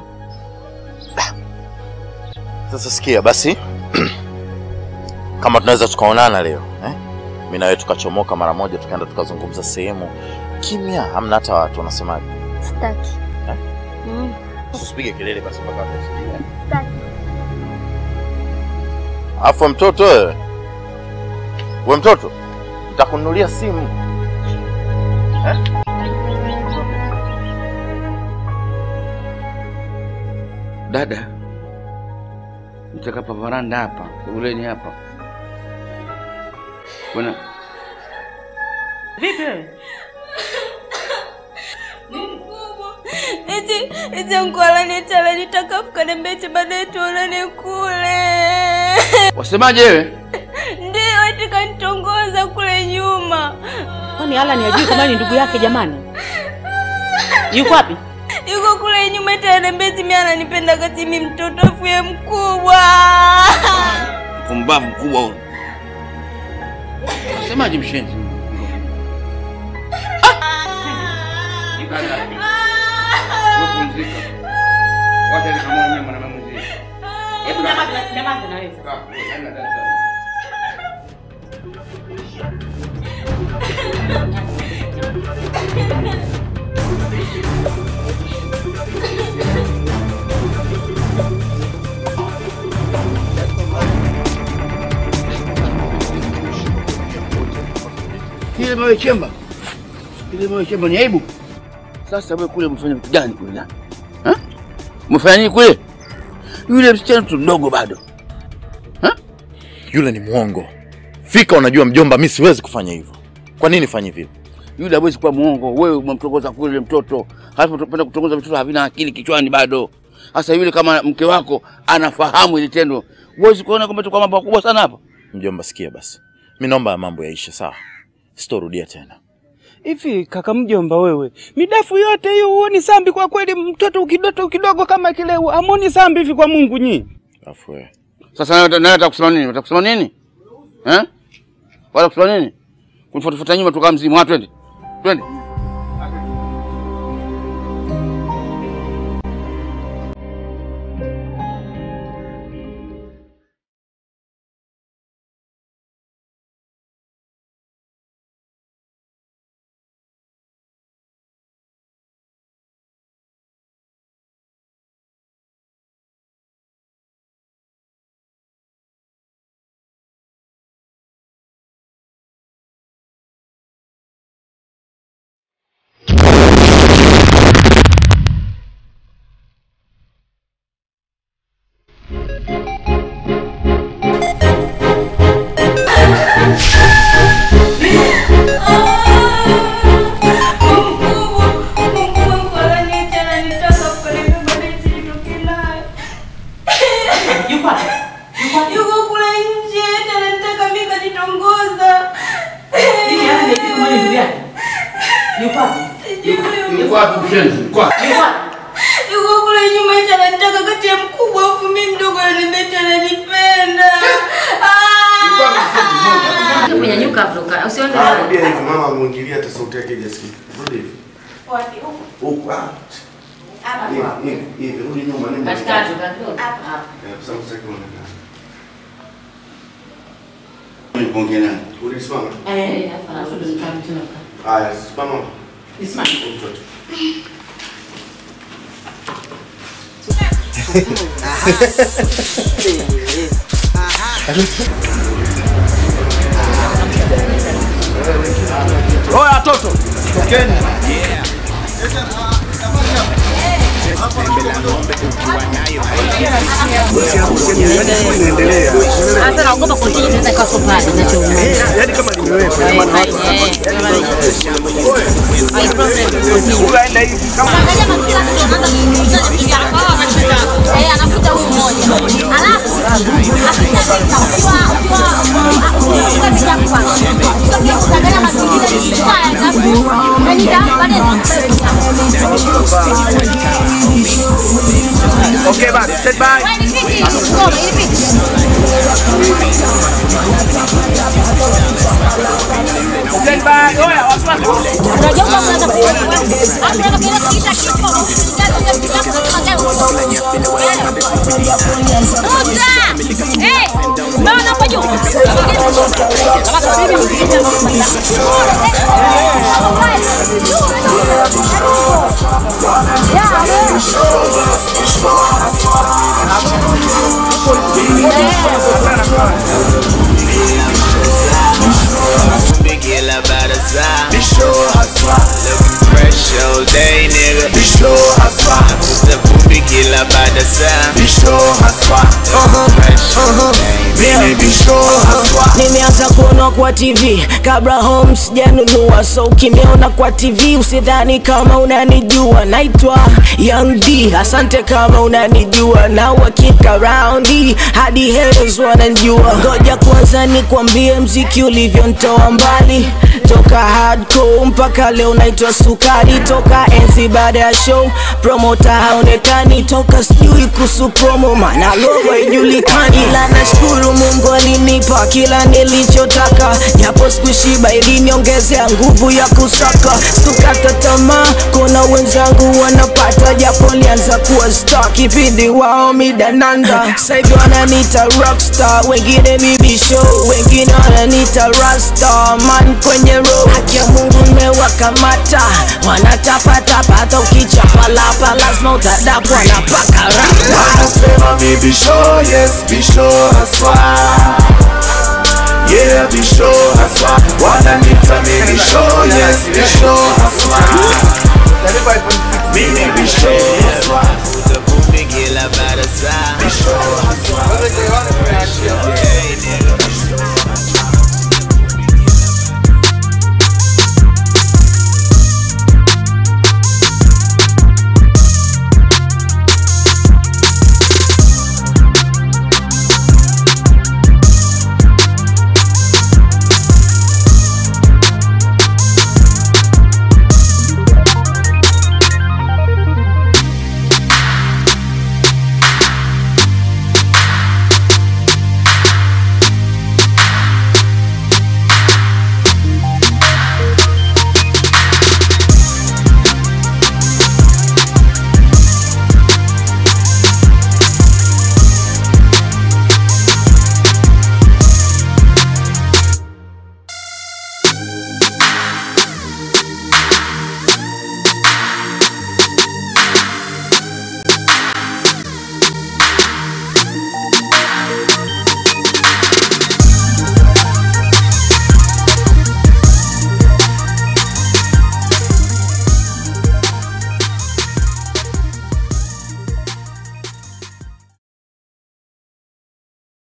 Sasa sikia basi, kama tunaweza tukaonana leo eh? Mimi na wewe tukachomoka mara moja, tukaenda tukazungumza sehemu kimya, hamna hata watu. Unasemaje? Sitaki. Eh? Mm. Usipige kelele basi mpaka watu wasikie. eh? Sitaki. Afu mtoto wewe, we mtoto, nitakununulia simu eh? Dada, nitaka hapa varanda hapa, sebuleni hapa. Bwana, Vipi wewe? Eti eti ankualani tala nitakafu kanembeti baadaye tuonane kule. wasemaje wewe? Ndio eti kanitongoza kule nyuma. Kwani Alan hajui kama ni ndugu yake jamani? Yuko wapi? Yuko kule nyuma eti anembeti mimi ananipenda kati mimi mtoto afuye mkubwa. Mpumbavu mkubwa huyu. Wasemaje mshenzi? Wewe pumzika. Wacha nikamwone mwanamume mwenzie. Hebu nyamaza, nyamaza na wewe. Hamna tatizo. Kile mawe chemba. Kile mawe chemba ni aibu. Sasa wewe kule mfanya vitu gani kule ndani? Ha? Mfanya nini kule? Yule msichana tu mdogo bado. Yule ni mwongo. Fika, unajua mjomba, mi siwezi kufanya hivyo. Kwa nini fanye vile? Yule hawezi kuwa mwongo. Wewe umemtongoza kule yule mtoto. Halafu unapenda kutongoza vitoto havina akili kichwani bado. Sasa yule kama mke wako anafahamu ile tendo. Huwezi kuona kwamba tuko mambo makubwa sana hapa. Mjomba, sikia basi, mi naomba ya mambo yaishe, sawa? Sitorudia tena. Hivi kaka mjomba, wewe midafu yote hiyo huoni sambi kwa kweli? Mtoto ukidoto kidogo kama kile amoni sambi hivi kwa Mungu nyi? Afu wewe Sasa nawe nawe nataka kusema nini? Unataka kusema nini? Eh? Wala kusema nini? Kunifuatafuata nyuma tukaa mzimu. Watu twende. Twende. Yuko wapi? Yuko Yuko kule nje, eti anataka mimi kanitongoza. Hivi hata ndio kama ni ndugu yake. Yuko wapi? Yuko wapi mshenzi? Yuko wapi? Yuko kule nyuma, eti anataka kati ya mkubwa afu mimi mdogo ananiambia eti ananipenda. Kunyanyuka Afrika. Usiende Ah, rudia hivi mama muingilia hata sauti yake ijasikika. Rudi hivi. Wapi? Huko. Huku ah. Hapa. Hivi, hivi, hivi, rudi nyuma nenda. Katikati, katikati. Hapa. Eh, kwa sababu sitaki kuonekana. Niponge nani? Ulisimama? Eh, hapa na rudi kama tena. Haya, simama. Nisimame. Mtoto. Oya watoto, tokeni. Sasa naogopa continue tena kwa sopa ninachoona. Yaani kama limewekwa, ina maana watu Unaenda hivi kama Eh, anakuta huyu mmoja. Alafu Okay, basi, stand by. Stand by. Oya, watu Kila barasa Bisho haswa Looking fresh all day nigga Bisho haswa Nakuta vumbi kila barasa Bisho haswa Looking fresh all day Mimi bisho haswa nimeanza kuona kwa tv kabla home sijanunua so ukiniona kwa tv usidhani kama unanijua naitwa young d asante kama unanijua na wakika raundi hadi haters wananjua ngoja kwanza nikwambie mziki ulivyontoa mbali toka hardcore mpaka leo naitwa sukari toka enzi baada ya show promota haonekani toka sijui kuhusu promo mana logo haijulikani ila nashukuru mungu alinipa kila nilichotaka japo sikushiba iliniongezea nguvu ya kusaka sikukata tamaa kuna wenzangu wanapata japo lianza kuwa star kipindi wao midananda saivi wananita rockstar wengine bibi show wengine wananita rasta man kwenye road haki ya mungu nimewakamata wanatapatapa hata ukichapalapa lazima utadapwa na paka rapa Wanasema mi bisho, yes bisho haswa Yeah bisho haswa Wananita mi bisho, yes bisho haswa Mimi bisho haswa Nakuta vumbi kila barasa